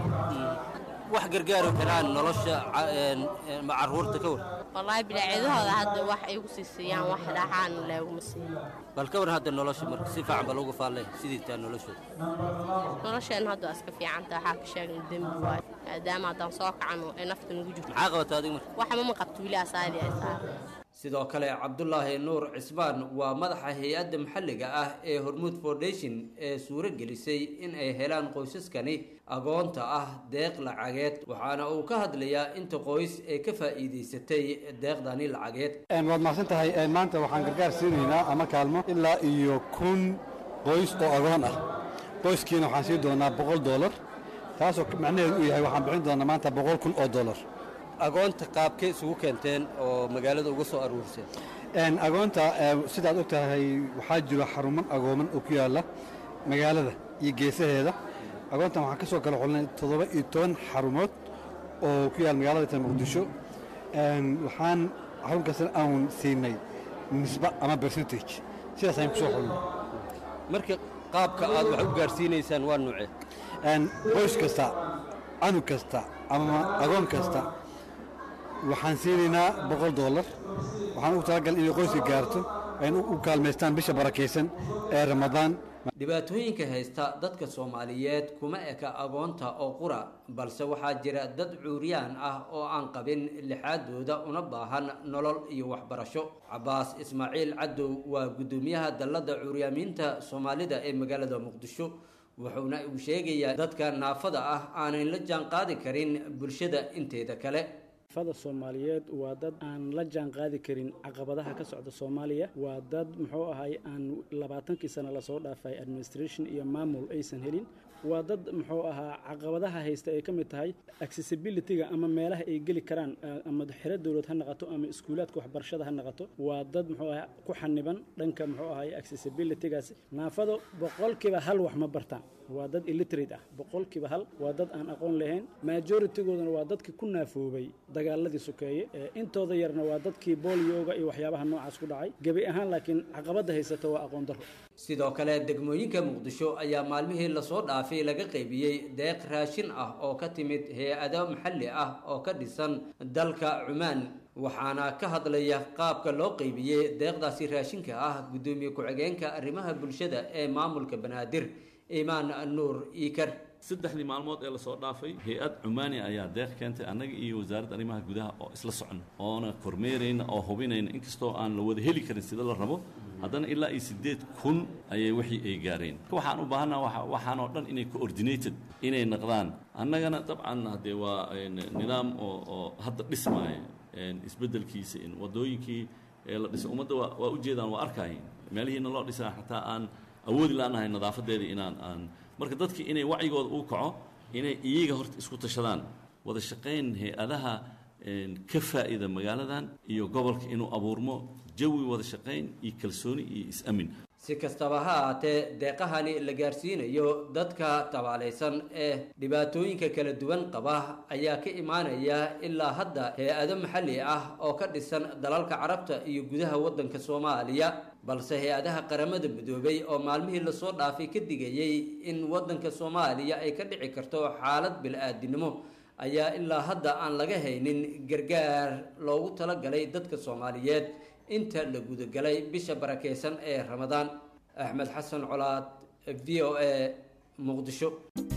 wax gargaari karaan nolosha carruurta ka war wallaahi bilaacidahooda hadda wax ay ugu sii siiyaan wax dhaxaan looguma siiyo bal ka war hadda nolosha marka si fiican bal uga faallay sidii taa noloshooda nolosheen hadda waa iska fiicanta waxaa ka sheegna dembi waayo maadaama haddaan soo kacano ay nafta nagu jirto maxaa qabataa adiga marka waxba ma qabto wili asaali ay saara sidoo kale cabdulaahi nuur cismaan waa madaxa hay-adda maxalliga ah ee hormuud foundation ee suuro gelisay in ay helaan qoysaskani agoonta ah deeq lacageed waxaana uu ka hadlayaa inta qoys ee ka faa'iidaysatay deeqdani lacageed waad mahadsan tahay maanta waxaan gargaar siinaynaa ama kaalmo ilaa iyo kun qoys oo agoon ah qoyskiina waxaan siin doonaa boqol dollar taasoo macnaheedu uu yahay waxaan bixin doonaa maanta boqol kun oo dollar agoonta qaabkay isugu keenteen oo magaalada uga soo aruurseen agoonta sidaad og tahay waxaa jiro xaruman agooman oo ku yaalla magaalada iyo geesaheeda agoontan waxaan ka soo kala xulnay toddoba iyo toban xarumood oo ku yaalla magaalada ta muqdisho waxaan xarun kastana aan siinay nisba ama percentage sidaas ayaan ku soo xulnay marka qaabka aad wax u gaarsiinaysaan waa nuucee qoys kasta canug kasta ama agoon kasta waxaan siinaynaa boqol dollar waxaan ugu talagal inay qoyska gaarto ayna u kaalmaystaan bisha barakaysan ee ramadaan dhibaatooyinka haysta dadka soomaaliyeed kuma eka agoonta oo qura balse waxaa jira dad cuuryaan ah oo aan qabin lixaadooda una baahan nolol iyo waxbarasho cabaas ismaaciil cadow waa guddoomiyaha dalladda cuuryaamiinta soomaalida ee magaalada muqdisho wuxuuna uu sheegayaa dadka naafada ah aanay la jaan qaadi karin bulshada inteeda kale fada soomaaliyeed waa dad aan la jaan qaadi karin caqabadaha ka socda soomaaliya waa dad muxuu ahay aan labaatankii sano lasoo dhaafay administration iyo maamul aysan helin waa dad muxuu ahaa caqabadaha haysta ay ka mid tahay accessibilityga ama meelaha ay geli karaan ama xero dowlad ha noqoto ama iskuulaadka waxbarashada ha noqoto waa dad muxuu ahaa ku xaniban dhanka muxuu ahay accessibilitygaas naafado boqolkiiba hal wax ma bartaan waa dad illiterate ah boqolkiiba hal waa dad aan aqoon lahayn majoritygooduna waa dadkii ku naafoobay dagaaladii sokeeye intooda yarna waa dadkii booliyooga iyo waxyaabaha noocaas ku dhacay gebi ahaan laakiin caqabada haysata waa aqoon darro sidoo kale degmooyinka muqdisho ayaa maalmihii lasoo dhaafay laga qaybiyey deeq raashin ah oo ka timid hay-ado maxalli ah oo ka dhisan dalka cumaan waxaana ka hadlaya qaabka loo qaybiyey deeqdaasi raashinka ah guddoomiye ku-xigeenka arrimaha bulshada ee maamulka banaadir imaan nuur iikar saddexdii maalmood ee lasoo dhaafay hay-ad cumaani ayaa deeq keentay annaga iyo wasaaradda arrimaha gudaha oo isla socon oona kormeerayna oo hubinayna inkastoo aan la wada heli karin sida la rabo haddana ilaa iyo siddeed kun ayay wixii ay gaareen waxaan u baahannaha waxaanoo dhan inay coordinated inay naqdaan annagana dabcan haddee waa nidaam oo oo hadda dhismaaya isbeddelkiisa in waddooyinkii ee la dhisay ummadda waa waa ujeedaan waa arkaayeen meelihiina loo dhisaa xataa aan awoodi laanahay nadaafadeedii inaan aan marka dadkii inay wacyigooda uu kaco inay iyaga horta isku tashadaan wada shaqayn hay-adaha ka faa'ida magaaladan iyo gobolka inuu abuurmo jawi wada shaqayn iyo kalsooni iyo is-amin si kastaba ha ahaatee deeqahani la gaarsiinayo dadka tabaalaysan ee dhibaatooyinka kala duwan qaba ayaa ka imaanaya ilaa hadda hay-ado maxalli ah oo ka dhisan dalalka carabta iyo gudaha waddanka soomaaliya balse hay-adaha qaramada midoobay oo maalmihii lasoo dhaafay ka digayay in waddanka soomaaliya ay ka dhici karto xaalad bil-aadinimo ayaa ilaa hadda aan laga haynin gargaar loogu talagalay dadka soomaaliyeed inta la gudagalay bisha barakeysan ee ramadaan axmed xasan colaad v o a muqdisho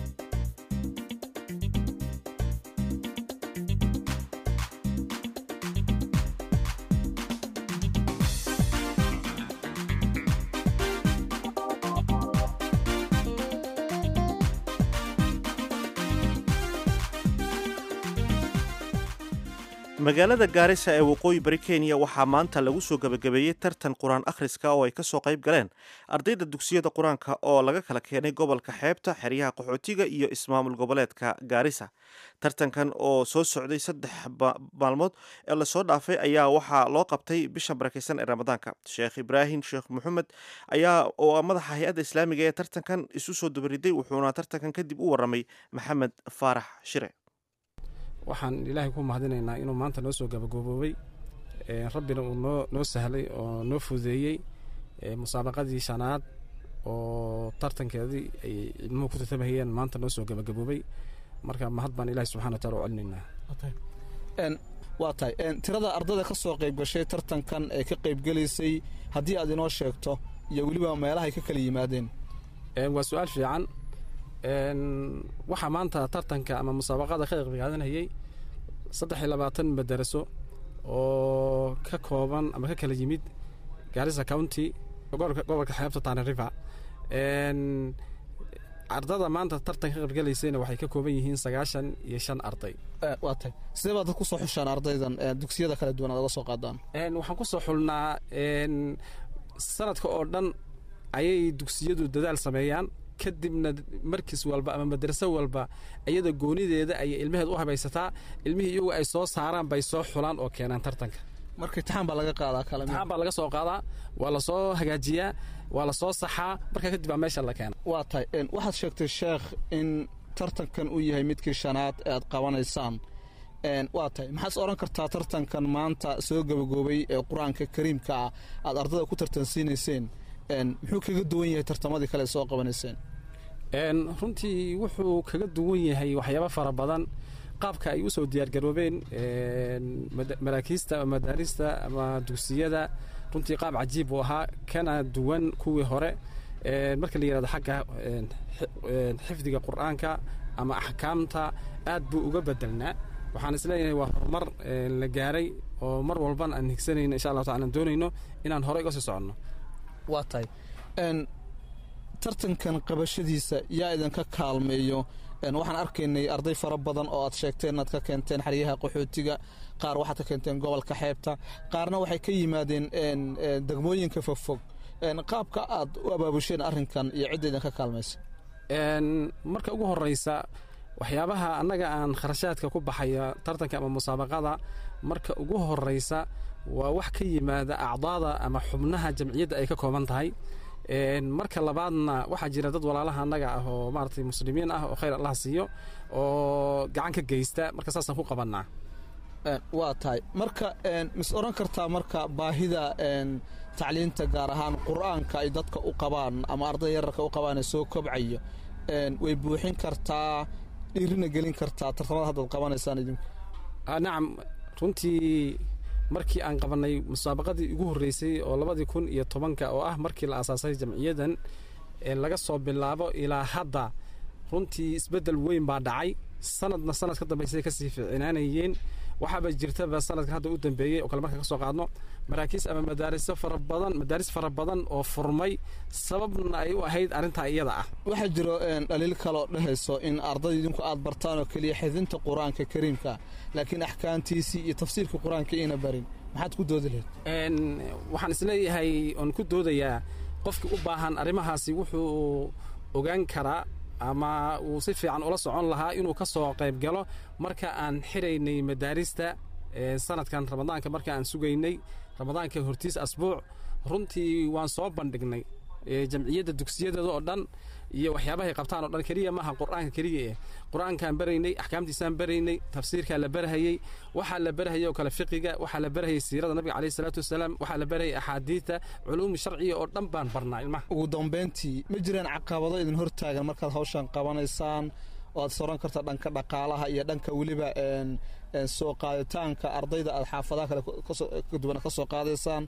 magaalada gaarisa ee waqooyi bari kenya waxaa maanta lagu soo gebagabeeyey tartan qur-aan akhriska oo ay ka soo qayb galeen ardayda dugsiyada qur-aanka oo laga kala keenay gobolka xeebta xeryaha qaxootiga iyo ismaamul goboleedka gaarisa tartankan oo soo socday saddex maalmood ee lasoo dhaafay ayaa waxaa loo qabtay bisha barakeysan ee ramadaanka sheekh ibraahim sheekh maxamed ayaa oo madaxa hay-adda islaamiga ee tartankan isu soo dabariday wuxuuna tartankan kadib u waramay maxamed faarax shire waxaan ilaahay ku mahadinaynaa inuu maanta noo soo gabagooboobay rabbina uu noo noo sahlay oo noo fududeeyey musaabaqadii shanaad oo tartankeedii ay ilmuhu ku tartamahayeen maanta noo soo gabagaboobay marka mahad baan ilahi subxana wa taala u celinaynaa waa tahay tirada ardada ka soo qayb gashay tartankan ee ka qaybgelaysay haddii aad inoo sheegto iyo weliba meelahay ka kala yimaadeen waa su-aal fiican waxaa maanta tartanka ama musaabaqada ka qeybqaadanayay saddex iyo labaatan madaraso oo ka kooban ama ka kala yimid gaarisa county gobolka xeebta tana river ardada maanta tartan ka qaybgalaysayna waxay ka kooban yihiin sagaashan iyo shan arday waa tahay sidee baad ku soo xushaan ardaydan dugsiyada kala duwan aad oga soo qaadaan waxaan ku soo xulnaa sanadka oo dhan ayay dugsiyadu dadaal sameeyaan kadibna markis walba ama madraso walba iyada goonideeda ayay ilmaheed u habaysataa ilmihii iyagu ay soo saaraan bay soo xulaan oo keenaan tartanka marka itixaan baa laga qaadaa kale itixaan baa laga soo qaadaa waa la soo hagaajiyaa waa la soo saxaa marka kadib baa meesha la keena waa tahay waxaad sheegtay sheekh in tartankan uu yahay midkii shanaad ee aad qabanaysaan waa tahay maxaad odhan kartaa tartankan maanta soo gabagaboobay ee qur-aanka kariimka ah aad ardada ku tartansiinayseen muxuu kaga duwan yahay tartamadii kale soo qabanayseen runtii wuxuu kaga duwan yahay waxyaabo fara badan qaabka ay u soo diyaargaroobeen maraakiista ama madaarista ama dugsiyada runtii qaab cajiib uu ahaa kana duwan kuwii hore marka la yihahdo xagga xifdiga qur-aanka ama axkaamta aad buu uga bedelnaa waxaan isleeyahay waa horumar la gaaray oo mar walban aan higsanayno insha allahu taala aan doonayno inaan horey uga sii soconno waa tahay tartankan qabashadiisa yaa idinka kaalmeeyo waxaan arkaynay arday fara badan oo aad sheegteen inaad ka keenteen xeryaha qaxootiga qaar waxaad ka keenteen gobolka xeebta qaarna waxay ka yimaadeen degmooyinka fogfog qaabka aad u abaabusheen arrinkan iyo cidda idinka kaalmaysa marka ugu horeysa waxyaabaha annaga aan kharashaadka ku baxaya tartanka ama musaabaqada marka ugu horeysa waa wax ka yimaada acdaada ama xubnaha jamciyadda ay ka kooban tahay marka labaadna waxaa jira dad walaalaha annaga ah oo maaragtay muslimiin ah oo khayr allah siiyo oo gacan ka geysta marka saasaan ku qabannaa waa tahay marka mis odhan kartaa marka baahida tacliinta gaar ahaan qur-aanka ay dadka u qabaan ama arday yararka u qabaan ee soo kobcayo way buuxin kartaa dhiirina gelin kartaa tartamada haddaad qabanaysaan idinku nacam runtii markii aan qabannay musaabaqadii ugu horreysay oo labadii kun iyo tobanka oo ah markii la aasaasay jamciyaddan laga soo bilaabo ilaa hadda runtii isbeddel weyn baa dhacay sanadna sanad ka dambaysay kasii fiicinaanayeen waxaaba jirtaba sanadkan hadda u dambeeyey oo kale markaan ka soo qaadno maraakiis ama madaariso fara badan madaaris fara badan oo furmay sababna ay u ahayd arrintaa iyada ah waxaa jiro dhaliil kaloo dhehayso in arday idinku aad bartaan oo keliya xidinta qur-aanka kariimka laakiin axkaamtiisii iyo tafsiirka qur-aanka iina barin maxaad ku doodi lahayd waxaan isleeyahay oon ku doodayaa qofkii u baahan arrimahaasi wuxuu ogaan karaa ama uu si fiican ula socon lahaa inuu ka soo qayb galo marka aan xiraynay madaarista sanadkan ramadaanka marka aan sugaynay ramadaanka hortiis asbuuc runtii waan soo bandhignay jamciyadda dugsiyadeeda oo dhan iyo waxyaabahay qabtaan oo dhan keliya maaha qur-aanka keliya eh qur-aankaan baraynay axkaamtiisaan baraynay tafsiirkaa la barahayey waxaa la barahayay oo kale fiqiga waxaa la barahayay siirada nabiga caleyhi salaatu wasalaam waxaa la barahayay axaadiidta culuumi sharciya oo dhan baan barnaa ilmaha ugu dambayntii ma jiraan caqabado idin hortaagan markaad hawshan qabanaysaan oo aad soran karta dhanka dhaqaalaha iyo dhanka weliba soo qaaditaanka ardayda aad xaafadaha kale ka duwan ka soo qaadaysaan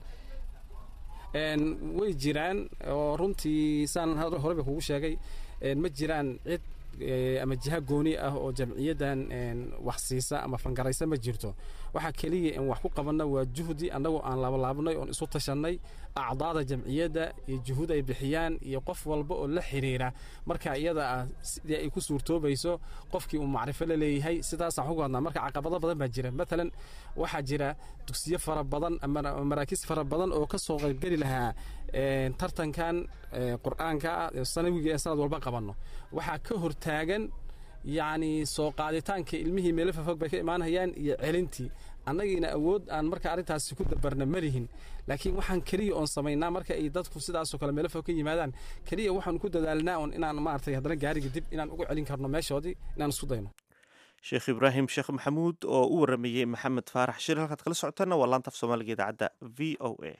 way jiraan oo runtii saan horeba kugu sheegay ma jiraan cid ama jiha gooni ah oo jamciyaddan wax siisa ama fangaraysa ma jirto waxaa keliya in wax ku qabanna waa juhdi annagoo aan laabalaabnay oon isu tashannay acdaada jamciyadda iyo juhud ay bixiyaan iyo qof walba oo la xiriira marka iyada ah sidii ay ku suurtoobayso qofkii uu macrifo la leeyahay sidaasaan ku hadnaa marka caqabado badan baa jira matalan waxaa jira dugsiyo fara badan ama maraakiis fara badan oo ka soo qaybgeli lahaa tartankan qur-aanka sanawiga ee sanad walba qabanno waxaa ka hortaagan yacni soo qaaditaanka ilmihii meelo fafog bay ka imaanayaan iyo celintii annagiina awood aan marka arrintaasi ku dabarna malihin laakiin waxaan keliya oon samaynaa marka ay dadku sidaasoo kale meelo fog ka yimaadaan keliya waxaan ku dadaalnaa on inaan maaragtay haddana gaariga dib inaan ugu celin karno meeshoodii inaan isku dayno sheekh ibraahim sheekh maxamuud oo u waramayey maxamed faarax shir halkaad kala socotaana waa laanta af soomaaliga idaacadda v o a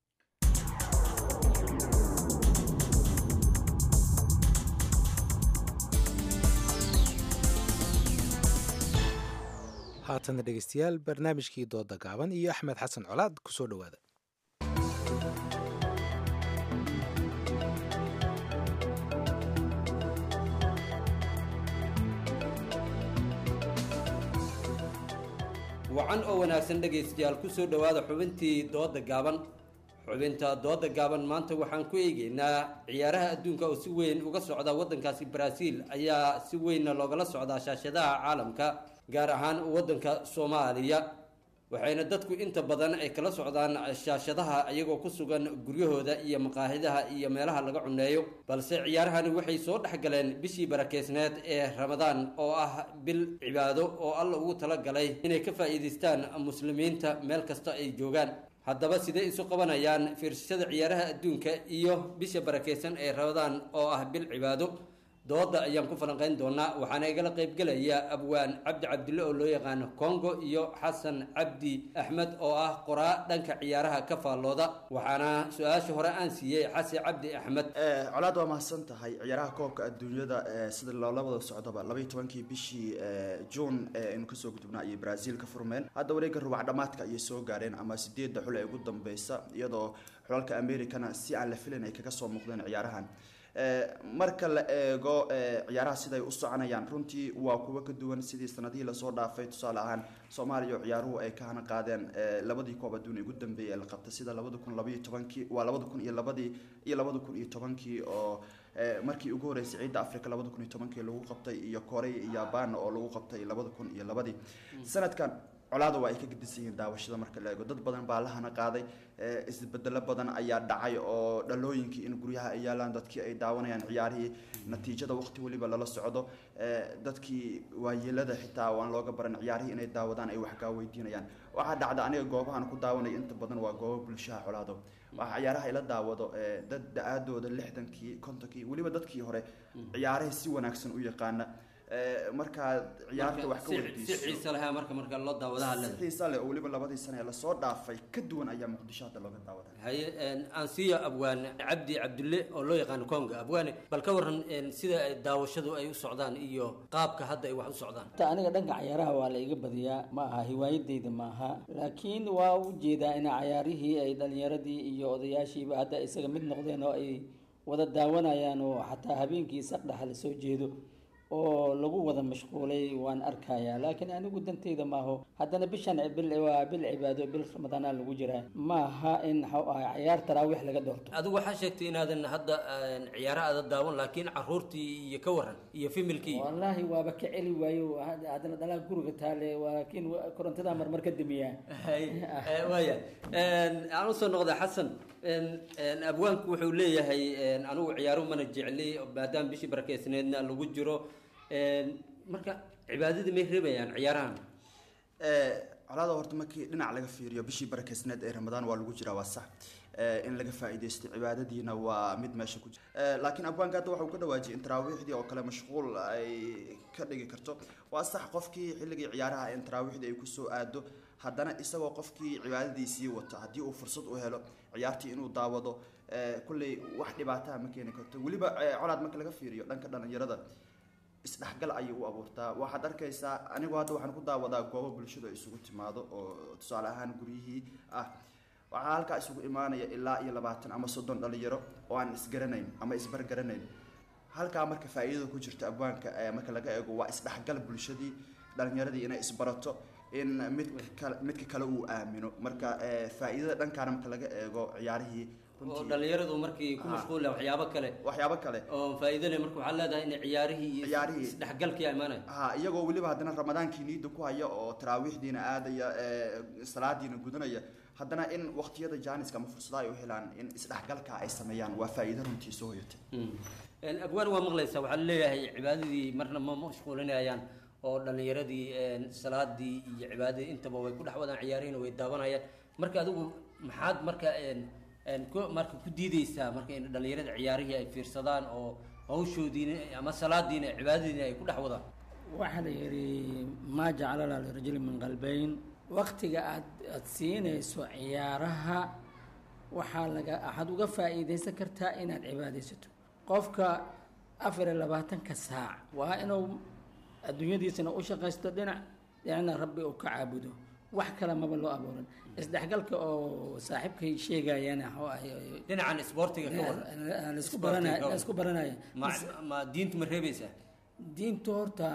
haatana dhegeystayaal barnaamijkii dooda gaaban iyo axmed xasan colaad kusoo dhowaada wacan oo wanaagsan dhegaystayaal ku soo dhowaada xubintii dooda gaaban xubinta dooda gaaban maanta waxaan ku eegeynaa ciyaaraha adduunka oo si weyn uga socda waddankaasi baraaziil ayaa si weynna loogala socdaa shaashadaha caalamka gaar ahaan waddanka soomaaliya waxayna dadku inta badan ay kala socdaan shaashadaha iyagoo ku sugan guryahooda iyo maqaahidaha iyo meelaha laga cuneeyo balse ciyaarahani waxay soo dhex galeen bishii barakeysneed ee ramadaan oo ah bil cibaado oo alla ugu talagalay inay ka faa'iidaystaan muslimiinta meel kasta ay joogaan haddaba sidee isu qabanayaan fiirsashada ciyaaraha adduunka iyo bisha barakeysan ee ramadaan oo ah bil cibaado dooda ayaan ku falanqayn doonaa waxaana igala qaybgelaya abwaan cabdi cabdille oo loo yaqaano congo iyo xasan cabdi axmed oo ah qoraa dhanka ciyaaraha ka faallooda waxaana su-aasha hore aan siiyey xasan cabdi axmed colaad waa mahadsan tahay ciyaaraha koobka adduunyada sida loola wada socdaba labaiy tobankii bishii juun aynu kasoo gudubnaa iyo brazil ka furmeen hadda wareega rubac dhamaadka ayay soo gaareen ama sideedda xul ee ugu dambeysa iyadoo xulalka americana si aan la filan ay kaga soo muuqdeen ciyaarahan marka la eego ciyaaraha siday u soconayaan runtii waa kuwo ka duwan sidii sanadihii lasoo dhaafay tusaale ahaan soomaaliya oo ciyaaruhu ay ka hana qaadeen labadii koob adduun ugu dambeeyay ee la qabtay sida labada kun labaiyo tobankii waa labada kun iyo labadii iyo labada kun iyo tobankii oo markii ugu horeysay ciidda africa labada kun iyo tobankii lagu qabtay iyo korea iyo yaban oo lagu qabtay labada kun iyo labadii sanadkan colaada waa ay ka gedisan yihiin daawashada marka la eego dad badan baa lahana qaaday isbedelo badan ayaa dhacay oo dhalooyinkii in guryaha ay yaalaan dadkii ay daawanayaan ciyaarihii natiijada waqti weliba lala socdo dadkii waayeelada xitaa waan looga baran ciyaarihii inay daawadaan ay wax kaa weydiinayaan waxaa dhacda aniga goobahan ku daawanaya inta badan waa goobo bulshaha colaado waxaa ciyaaraha ila daawado dad da-aadooda lixdankii kontonkii weliba dadkii hore ciyaaraha si wanaagsan u yaqaana markaad ciyaarta wax ka si xiisa lahaa marka marka loo daawadaha si xiisa leh oo weliba labadii sane ee lasoo dhaafay ka duwan ayaa muqdisho hadda looga daawada haye aan siiyo abwaane cabdi cabdulle oo loo yaqaano konga abwaane bal ka waran sida daawashadu ay u socdaan iyo qaabka hadda ay wax u socdaan ta aniga dhanka cayaaraha waa la iga badiyaa ma aha hiwaayadeyda ma aha laakiin waa u jeedaa in cayaarihii ay dhalinyaradii iyo odayaashiiba hadda isaga mid noqdeen oo ay wada daawanayaan oo xataa habeenkii saqdhaxa lasoo jeedo oo lagu wada mashquulay waan arkayaa laakiin anigu danteyda maaho haddana bishan bil waa bil cibaado bil ramadaana lagu jiraa maaha in maxuu ahay ciyaar taraawiix laga doorto adigu waxaa sheegtay inaadan hadda ciyaara aada daawan laakiin caruurtii iyo ka waran iyo familkii wallaahi waaba ka celi waayo haddana dhalaa guriga taale laakiin korontada marmar ka damiyaa waaya aan usoo noqda xasan abwaanku wuxuu leeyahay anigu ciyaaruhu mana jecli maadaama bishii barakeysneedna lagu jiro marka cibaadadii may reebayaan ciyaarahan colaada horta markii dhinac laga fiiriyo bishii barakeysneed ee ramadaan waa lagu jiraa waa sax in laga faa'iidaysto cibaadadiina waa mid meesha ku jira laakiin abwaanka hadda waxa uu ka dhawaajiyay in taraawiixdii oo kale mashquul ay ka dhigi karto waa sax qofkii xilligii ciyaaraha in taraawiixdii ay kusoo aado haddana isagoo qofkii cibaadadiisii wato haddii uu fursad u helo ciyaartii inuu daawado kulley wax dhibaataha ma keeni karto weliba colaad marka laga fiiriyo dhanka dhalinyarada isdhexgal ayay u abuurtaa waxaad arkaysaa anigu hadda waxaan ku daawadaa goobo bulshadu ay isugu timaado oo tusaale ahaan guryihii ah waxaa halkaa isugu imaanaya ilaa iyo labaatan ama soddon dhalinyaro oo aan isgaranayn ama isbargaranayn halkaa marka faa'iidada ku jirta abwaanka marka laga eego waa isdhexgal bulshadii dhalinyaradii inay isbarato in midka kale midka kale uu aamino marka faa'iidada dhankaana marka laga eego ciyaarihii oo dhalinyaradu markii ku mashquula waxyaabo kale waxyaabo kale oo faa'iido leh marka waxaa leedahay in ciyaarihii iyo ciyaarihii isdhexgalkii imaanaya ha iyagoo weliba haddana ramadaankii niida ku haya oo taraawiixdiina aadaya salaadiina gudanaya haddana in waqtiyada jaaniska ama fursada ay u helaan in isdhexgalka ay sameeyaan waa faa'iido runtii soo hoyatay abwaan waa maqlaysaa waxaa leeyahay cibaadadii marna ma mashquulinayaan oo dhalinyaradii salaadii iyo cibaadadii intaba way ku dhex wadaan ciyaarihiina way daawanayaan marka adigu maxaad marka marka ku diideysaa marka in dhalinyarada ciyaarihii ay fiirsadaan oo hawshoodiina ama salaadiina cibaadadiina ay ku dhex wadaan waxaa la yidhi maa jacala laa lirajuli min qalbayn waktiga aad aada siinayso ciyaaraha waxaa laga waxaad uga faa'iidaysan kartaa inaad cibaadaysato qofka afar iyo labaatanka saac waa inuu adduunyadiisana u shaqaysto dhinac dhinacna rabbi uu ka caabudo wax kale maba loo abuuran isdhexgalka oo saaxiibkay sheegayana dhinacan isboortiga ka waran laisku baranay laisku baranaya ma diintu ma reebaysaa diintu horta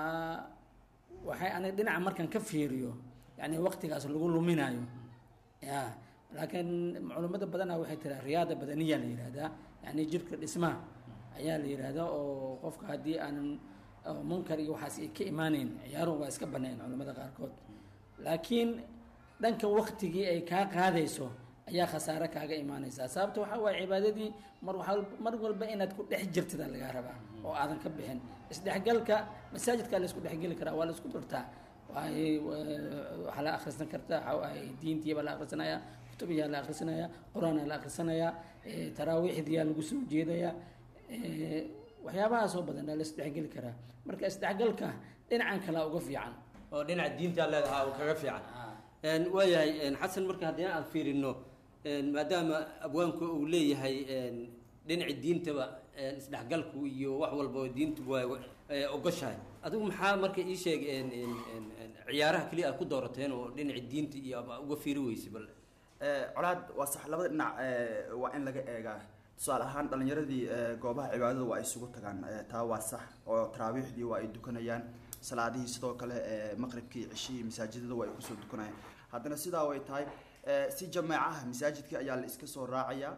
waxay aniga dhinaca markan ka fiiriyo yani waqtigaas lagu luminayo ya laakiin culummada badanaa waxay tiraa riyaada badaniya la yihahdaa yani jirka dhismaha ayaa la yihahdaa oo qofka haddii aanan munkar iyo waxaas ay ka imaaneyn ciyaaruhu waa iska banayn culimmada qaarkood laakiin dhanka waktigii ay kaa qaadayso ayaa khasaare kaaga imaanaysaa sababta waxaa waaye cibaadadii mar waa mar walba inaad ku dhex jirtada lagaa rabaa oo aadan ka bixin isdhexgalka masaajidkaa laisku dhexgeli karaa waa laisku bartaa waay waxaa la akhrisan kartaa waxaa diintiibaa la akhrisanayaa kutubiyaa la akhrisanayaa qur-aanaa la akhrisanayaa taraawiixdiyaa lagu soo jeedayaa waxyaabahaasoo badan aa la isdhexgeli karaa marka isdhexgalka dhinacan kalaa uga fiican oo dhinaca diinta leedahaa uu kaga fiican waayahay xasan marka haddii aan fiirino maadaama abwaanku uu leeyahay dhinaci diintaba isdhexgalku iyo wax walba diintu waa ogoshahay adigu maxaa marka ii sheeg ciyaaraha keliya aad ku doorateen oo dhinaci diinta iyo uga fiiri weysay bal colaad waa sax labada dhinac waa in laga eegaa tusaale ahaan dhalinyaradii goobaha cibaadada waa ay isugu tagaan taa waa sax oo taraawiixdii waa ay dukanayaan salaadihii sidoo kale maqribkii cishihii masaajidada waa ay kusoo dukanayaan haddana sidaa way tahay si jamaacaha masaajidkii ayaa la iska soo raacayaa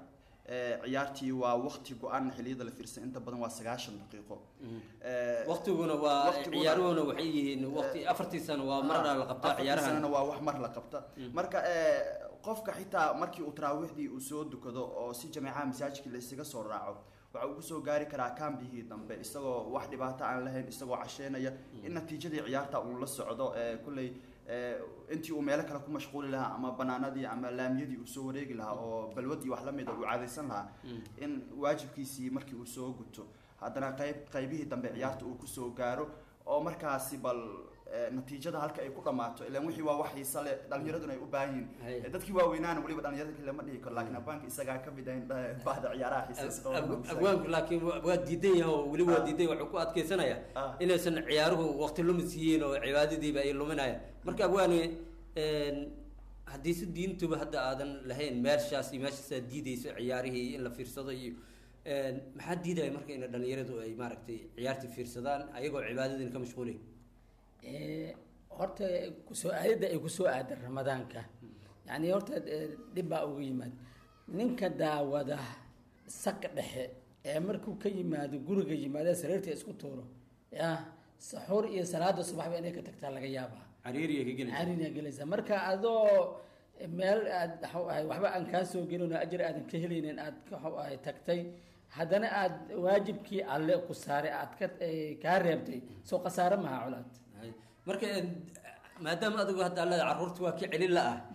Eh, ciyaartii waa waqti go-aan xiliyada la fiirsan inta badan waa sagaashan daqiiqo Eh, waqtiguna waa waqtiguna- ciyaaruhuna waxay yihiin waqti afartii sano waa marna la qabtaa afartii ciyaarahan sanana waa wax mar la qabta marka eh, qofka xitaa markii uu taraawiixdii uu soo dukado oo si jameecaha masaajidkii la isaga soo raaco waxa uu kusoo gaari karaa kambihii dambe isagoo wax dhibaato aan lahayn isagoo casheynaya in natiijadii ciyaarta uu la socdo eh, kulley eh, intii uu meelo kale ku mashquuli lahaa ama banaanadii ama laamiyadii uu soo wareegi lahaa oo balwadii wax lamida uu caadaysan lahaa in waajibkiisii markii uu soo guto haddana qayb qaybihii dambe ciyaarta uu kusoo gaaro oo markaasi bal eh, natiijada halka ay ku dhammaato ilaan wixii waa wax xiisa leh dhalinyaraduna ay u baahan yihiin Eh, dadkii waaweynaana weliba dhalinyarada kale lama dhihi karo laakiin abwaanka isagaa ka mid ahayn eh, bahda ciyaaraha xiisaysta oo Ab- wanaagsan. abwaanku laakiin wa- waa diidan yahay oo weli waa diidan yahay, wuxuu ku adkeysanaya inaysan ciyaaruhu waqti lumis yihiin oo cibaadadiiba ay luminayaan marka abwaani een, haddii si diintuba hadda aadan lahayn meeshaas iyo meeshaasaa diideyso ciyaarihii in la fiirsado iyo een, maxaa diidaya marka in dhalinyaradu ay maaragtay ciyaartii fiirsadaan ayagoo cibaadadiina ka mashquulay Eh, horta kusoo aadada ay kusoo aadan ramadaanka yani horta eh, dhib baa uga yimaad ninka daawada saqa dhexe ee markuu ka yimaado guriga yimaada sariirta isku tuuro ya saxuur iyo salaada subaxba inay ka tagtaa laga yaabaa cariiriya ka gelaysa cariiriya gelaysa marka adoo meel aad waxau ahay waxba aan kaa soo gelin oo ajir aadan ka helaynin aad waxau ahay tagtay haddana aad waajibkii alle ku saaray aad ka eh, kaa reebtay soo khasaare maha colaad marka een, maadaama adigu hadda allada carruurta waa ka celin la ah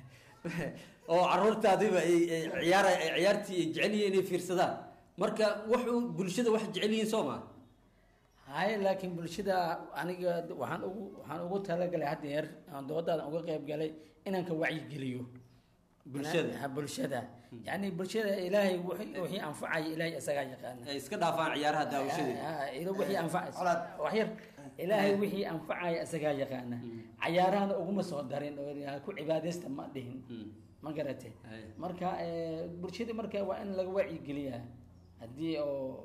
oo carruurtaadiba ay ay ciyaar ay ciyaartii ay jecel yihiin inay fiirsadaan marka wuxuu bulshada wax jecel yihiin soo maa hay laakiin bulshada aniga waxaan ugu waxaan ugu talagalay haddeer aan doodaadan uga qayb galay inaan ka wacyigeliyo Bulshada? Ha, bulshada yani bulshada ilaahay wixii wixii anfacaya ilaahay isagaa yaqaana ay iska dhaafaan ciyaaraha daawashadeeda Ha, ila wixii anfacaya wax yar ilaahay wixii anfacaya isagaa yaqaana cayaarahana uguma soo darin oo ha ku cibaadaysta ma dhihin ma garate marka eh, bulshada marka waa in laga wacyigeliyaa haddii oo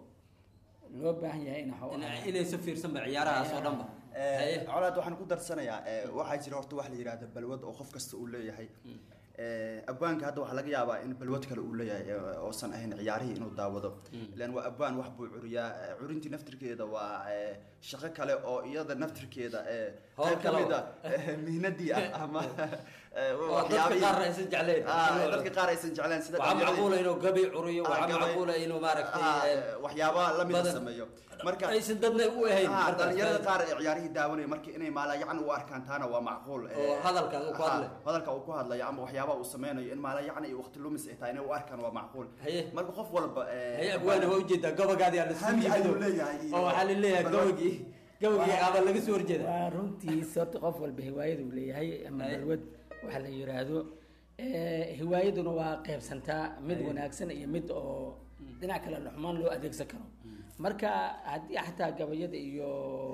loo baahan yahay in waxuu ahaa- inaysa fiirsanba ciyaarahaas oo dhanba Eh, colaad waxaan ku darsanayaa eh, waxaa jira horta wax la yidhahda balwad oo qof kasta uu leeyahay Eh, abwaanka hadda waxaa laga yaabaa in balwad kale uu leeyahay eh, oosan ahayn ciyaarihii inuu daawado ilan waa abwaan wax buu curiyaa Eh, curintii naftirkeeda waa eh, shaqo kale oo iyada naftirkeeda eh, Hawl qayb ka kale mid oo- ah eh, mihnadii ah ama eh, Oo waxyaabihii- dadka qaar aysan jecleen. Ah, dadka qaar aysan jecleen sida waxaa dhalinyarada- macquula inuu gabi curiyo Ah, waxaa gabay- macquula inuu maaragtay Ah, een, waxyaabaha lamida badan- sameeyo marka aysan dadna u ahayn Ah, markaas. dhalinyarada qaar ee ciyaarihii daawanaya marka inay maalayacni u arkaan taana waa macquul Eh, Oo hadalka uu ku ah, hadlayo. hadalka uu ku hadlayo ama waxyaabaha uu sameynayo in maalayacni iyo waqti lumis ay tahay inay u arkaan waa macquul marka qof walba eh, haye abwaana waa ujeedaa gabagaadii aan lasku hami ayuu yimido leeyahay iyo- oo waxaa laleeyahay gabagii gabagii qaaba laga soo horjeeda waa runtiis horta qof walba hiwaayad uu leeyahay ama balwad waxa la yiraahdo Eh, hiwaayaduna waa qaybsantaa mid wanaagsan iyo mid oo dhinac kale xumaan loo adeegsan karo marka haddii xataa gabayada iyo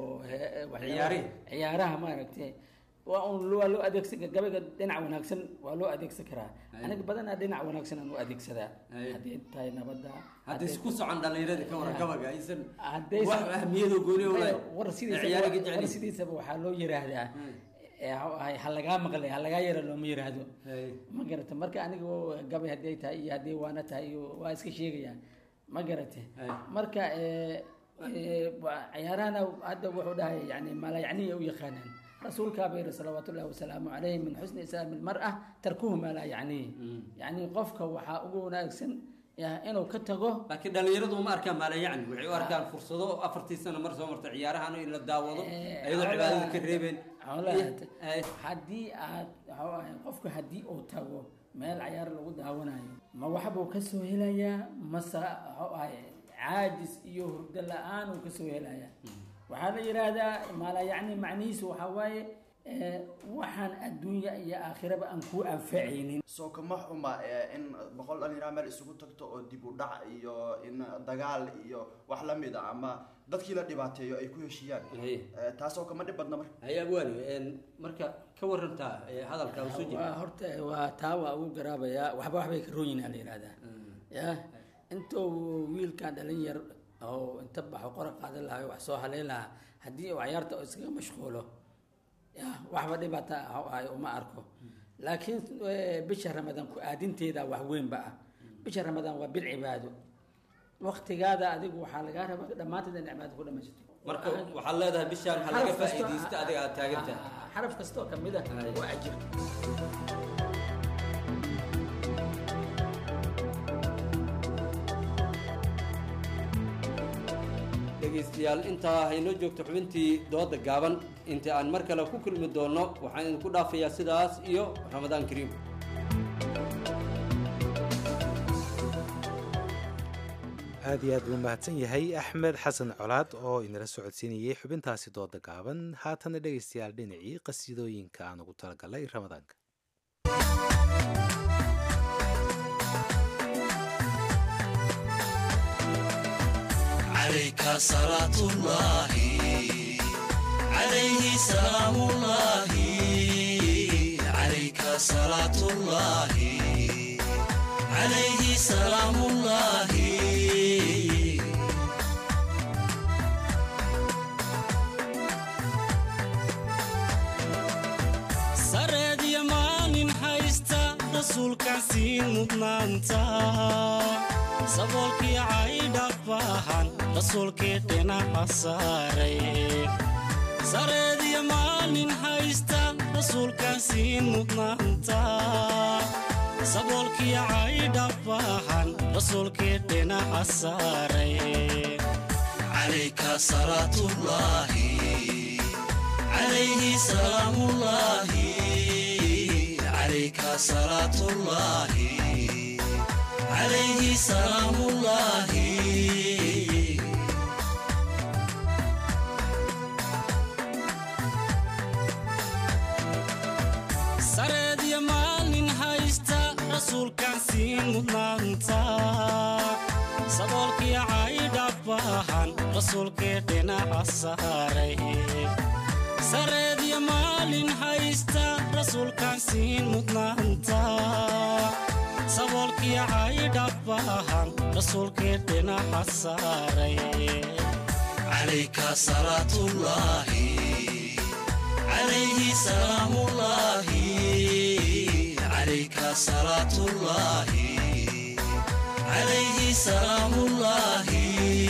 he- waxyaalaha- Ciyaarihi. ciyaaraha maaragtay waa un waa loo adeegsan gabayga dhinac wanaagsan waa loo adeegsan karaa Aye. aniga badanaa dhinac wanaagsan aan u adeegsadaa Aye. haddii tahay nabadda hadda isku socon dhalinyarada ka waran gabaga aysan Haddaysan- wax ahmiyadoo gooni u lahayn war sidiisaba ciyaariga war jecel sidiisaba waxaa loo yiraahdaa ee ha ahay, ha lagaa maqlay ha lagaa yara looma yiraahdo ma garata marka aniga oo gabay haddii ay tahay iyo haddii waana tahay iyo waa iska sheegayaan ma garate marka eh, eh, waa- ciyaarahana hadda wuxuu dhahay yani maalayacniya u yaqaanaan rasuulkaa bay yidhi salawaatu ullahi wasalaamu calayhi min xusni islaami lmar'a tarkuhu maa laa yacnihi yani qofka waxaa ugu wanaagsan ya, inuu ka tago laakiin dhalinyaradu uma arkaan maalayacni waxay u arkaan fursado afartii sano mar soo marta ciyaarahan in la daawado iyadoo cibaadada ka reebeen xoolaha haddii aad waxuu ahay qofka haddii uu tago meel cayaar lagu daawanayo ma waxbuu kasoo helayaa mase waxuu ahay caajis iyo hurdo la-aan uu kasoo helayaa waxaa la yidhaahdaa maala yacni macnihiisu waxaa waaye eh, waxaan adduunya iyo aakhiraba aan kuu anfacaynin soo kama xuma eh, in boqol dhalinyaro meel isugu tagto oo dib u dhac iyo in dagaal iyo wax la mid a ama dadkii la dhibaateeyo ay ku heshiiyaan Eh, taasoo kama dhib badna marka haye abwaani een, marka ka warantaa ee, hadalka usoo waa jeeda horta waa taa waa ugu garaabayaa waxba waxbay ka rooyinaa la yidhahdaa ya intuu wiilkan dhalin yar oo inta baxo qora qaadan lahaa wax soo haleyn lahaa haddii uu cayaarta oo iskaga mashquulo ya waxba dhibaata ah ahay uma arko laakiin eh, bisha ramadaan ku aadinteeda wax weynba ah bisha ramadaan waa bil cibaado waktigaada adigu waxaa lagaa raba dhammaanteed in cibaado ku dhamaysato marka waxaad leedahay bishaan ha laga faa'iidaysta adiga aad taagan tahay xaraf kastoo ka mid ah waa ajir dhegaystayaal intaa haynoo joogto xubintii dooda gaaban inta aan mar kale ku kulmi doonno waxaan idinku dhaafayaa sidaas iyo ramadaan kariim aad iyo aad buu mahadsan yahay axmed xasan colaad oo inala socodsiinayay xubintaasi dooda gaaban haatana dhegaystayaal dhinacii qasiidooyinka aan ugu talagalay ramadaanka عليك صلاة الله عليه سلام الله عليك صلاة الله عليه سلام الله sareed iyo maalin haysta rasuulkaan siin mudnaanta saboolkii caydha baahan rasuulkii dhinaca saaray sareed iyo maalin haysta rasuulkaan siin mudnaanta saboolkii caydha baahan rasuulkii dhinaca saaray calayka salaatullaahi عليه سلام الله عليك صلاة الله عليه سلام الله sareed iyo maalin haysta rasuulkaan siin mudnaanta saboolkii caydha baahan rasuulkii dhinaca saaray sareed iyo maalin haysta rasuulkaan siin mudnaanta saboolkii caydha baahan rasuulkii dhinaca saaray calayka salaatullaahi calayhi salaamullaahi calayka salaatullaahi calayhi salaamullaahi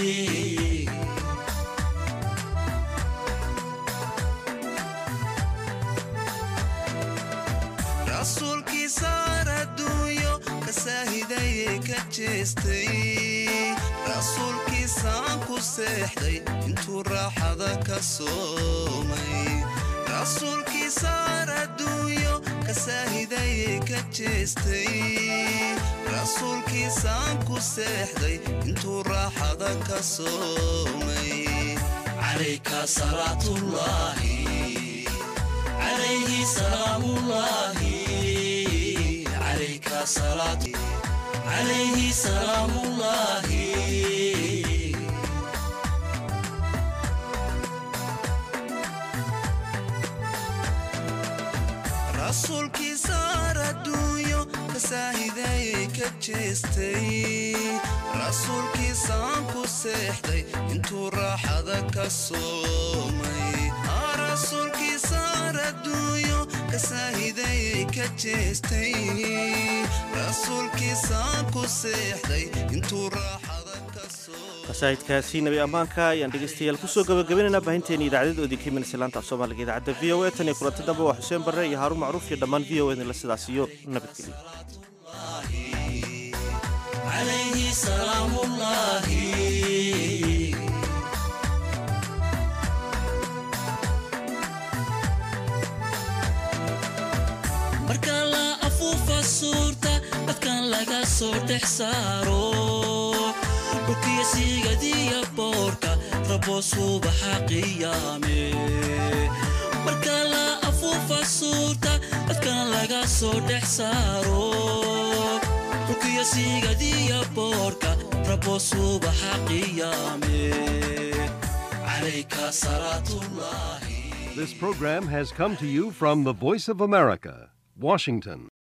rasuulkii saar adduunyo ka saahidayee ka jeestay rasuulkii saan ku seexday intuu raaxada ka soomay rasuulkii saar adduunyo ka saahidayee ka jeestay rasuulkii saan ku seexday intuu raaxada ka soomay calayka salaatullaahi عليه سلام الله عليك صلاة عليه سلام الله rasuulkii saar adduunyo ka saahidayee ka jeestay rasuulkii saan ku seexday intuu raaxada ka soomay rasuulkii saar adduunyo ka saahidayee ka jeestay rasuulkii saan ku seexday intuu raaxada ka qasaa'idkaasi nabi ammaanka ayaan dhegaystayaal kusoo gabagabaynaynaa baahinteena idaacadada oodinka imanaysa laanta af soomaaliga idaacadda v o a tan iyo kulanti dambe waa xuseen barre iyo haaruun macruuf iyo dhammaan v o edinla sidaas iyo nabadgelyo عليه سلام الله marka la afuufa suurta dadkan laga soo dhex saaro dhulkiyo siigadiya boorka rabo subaxa qiyaame marka la afuufa suurta dadkan laga soo dhex saaro dhulkiyo siigadiya boorka rabo subaxa qiyaame calayka salaatullaahi This program has come to you from the Voice of America, Washington.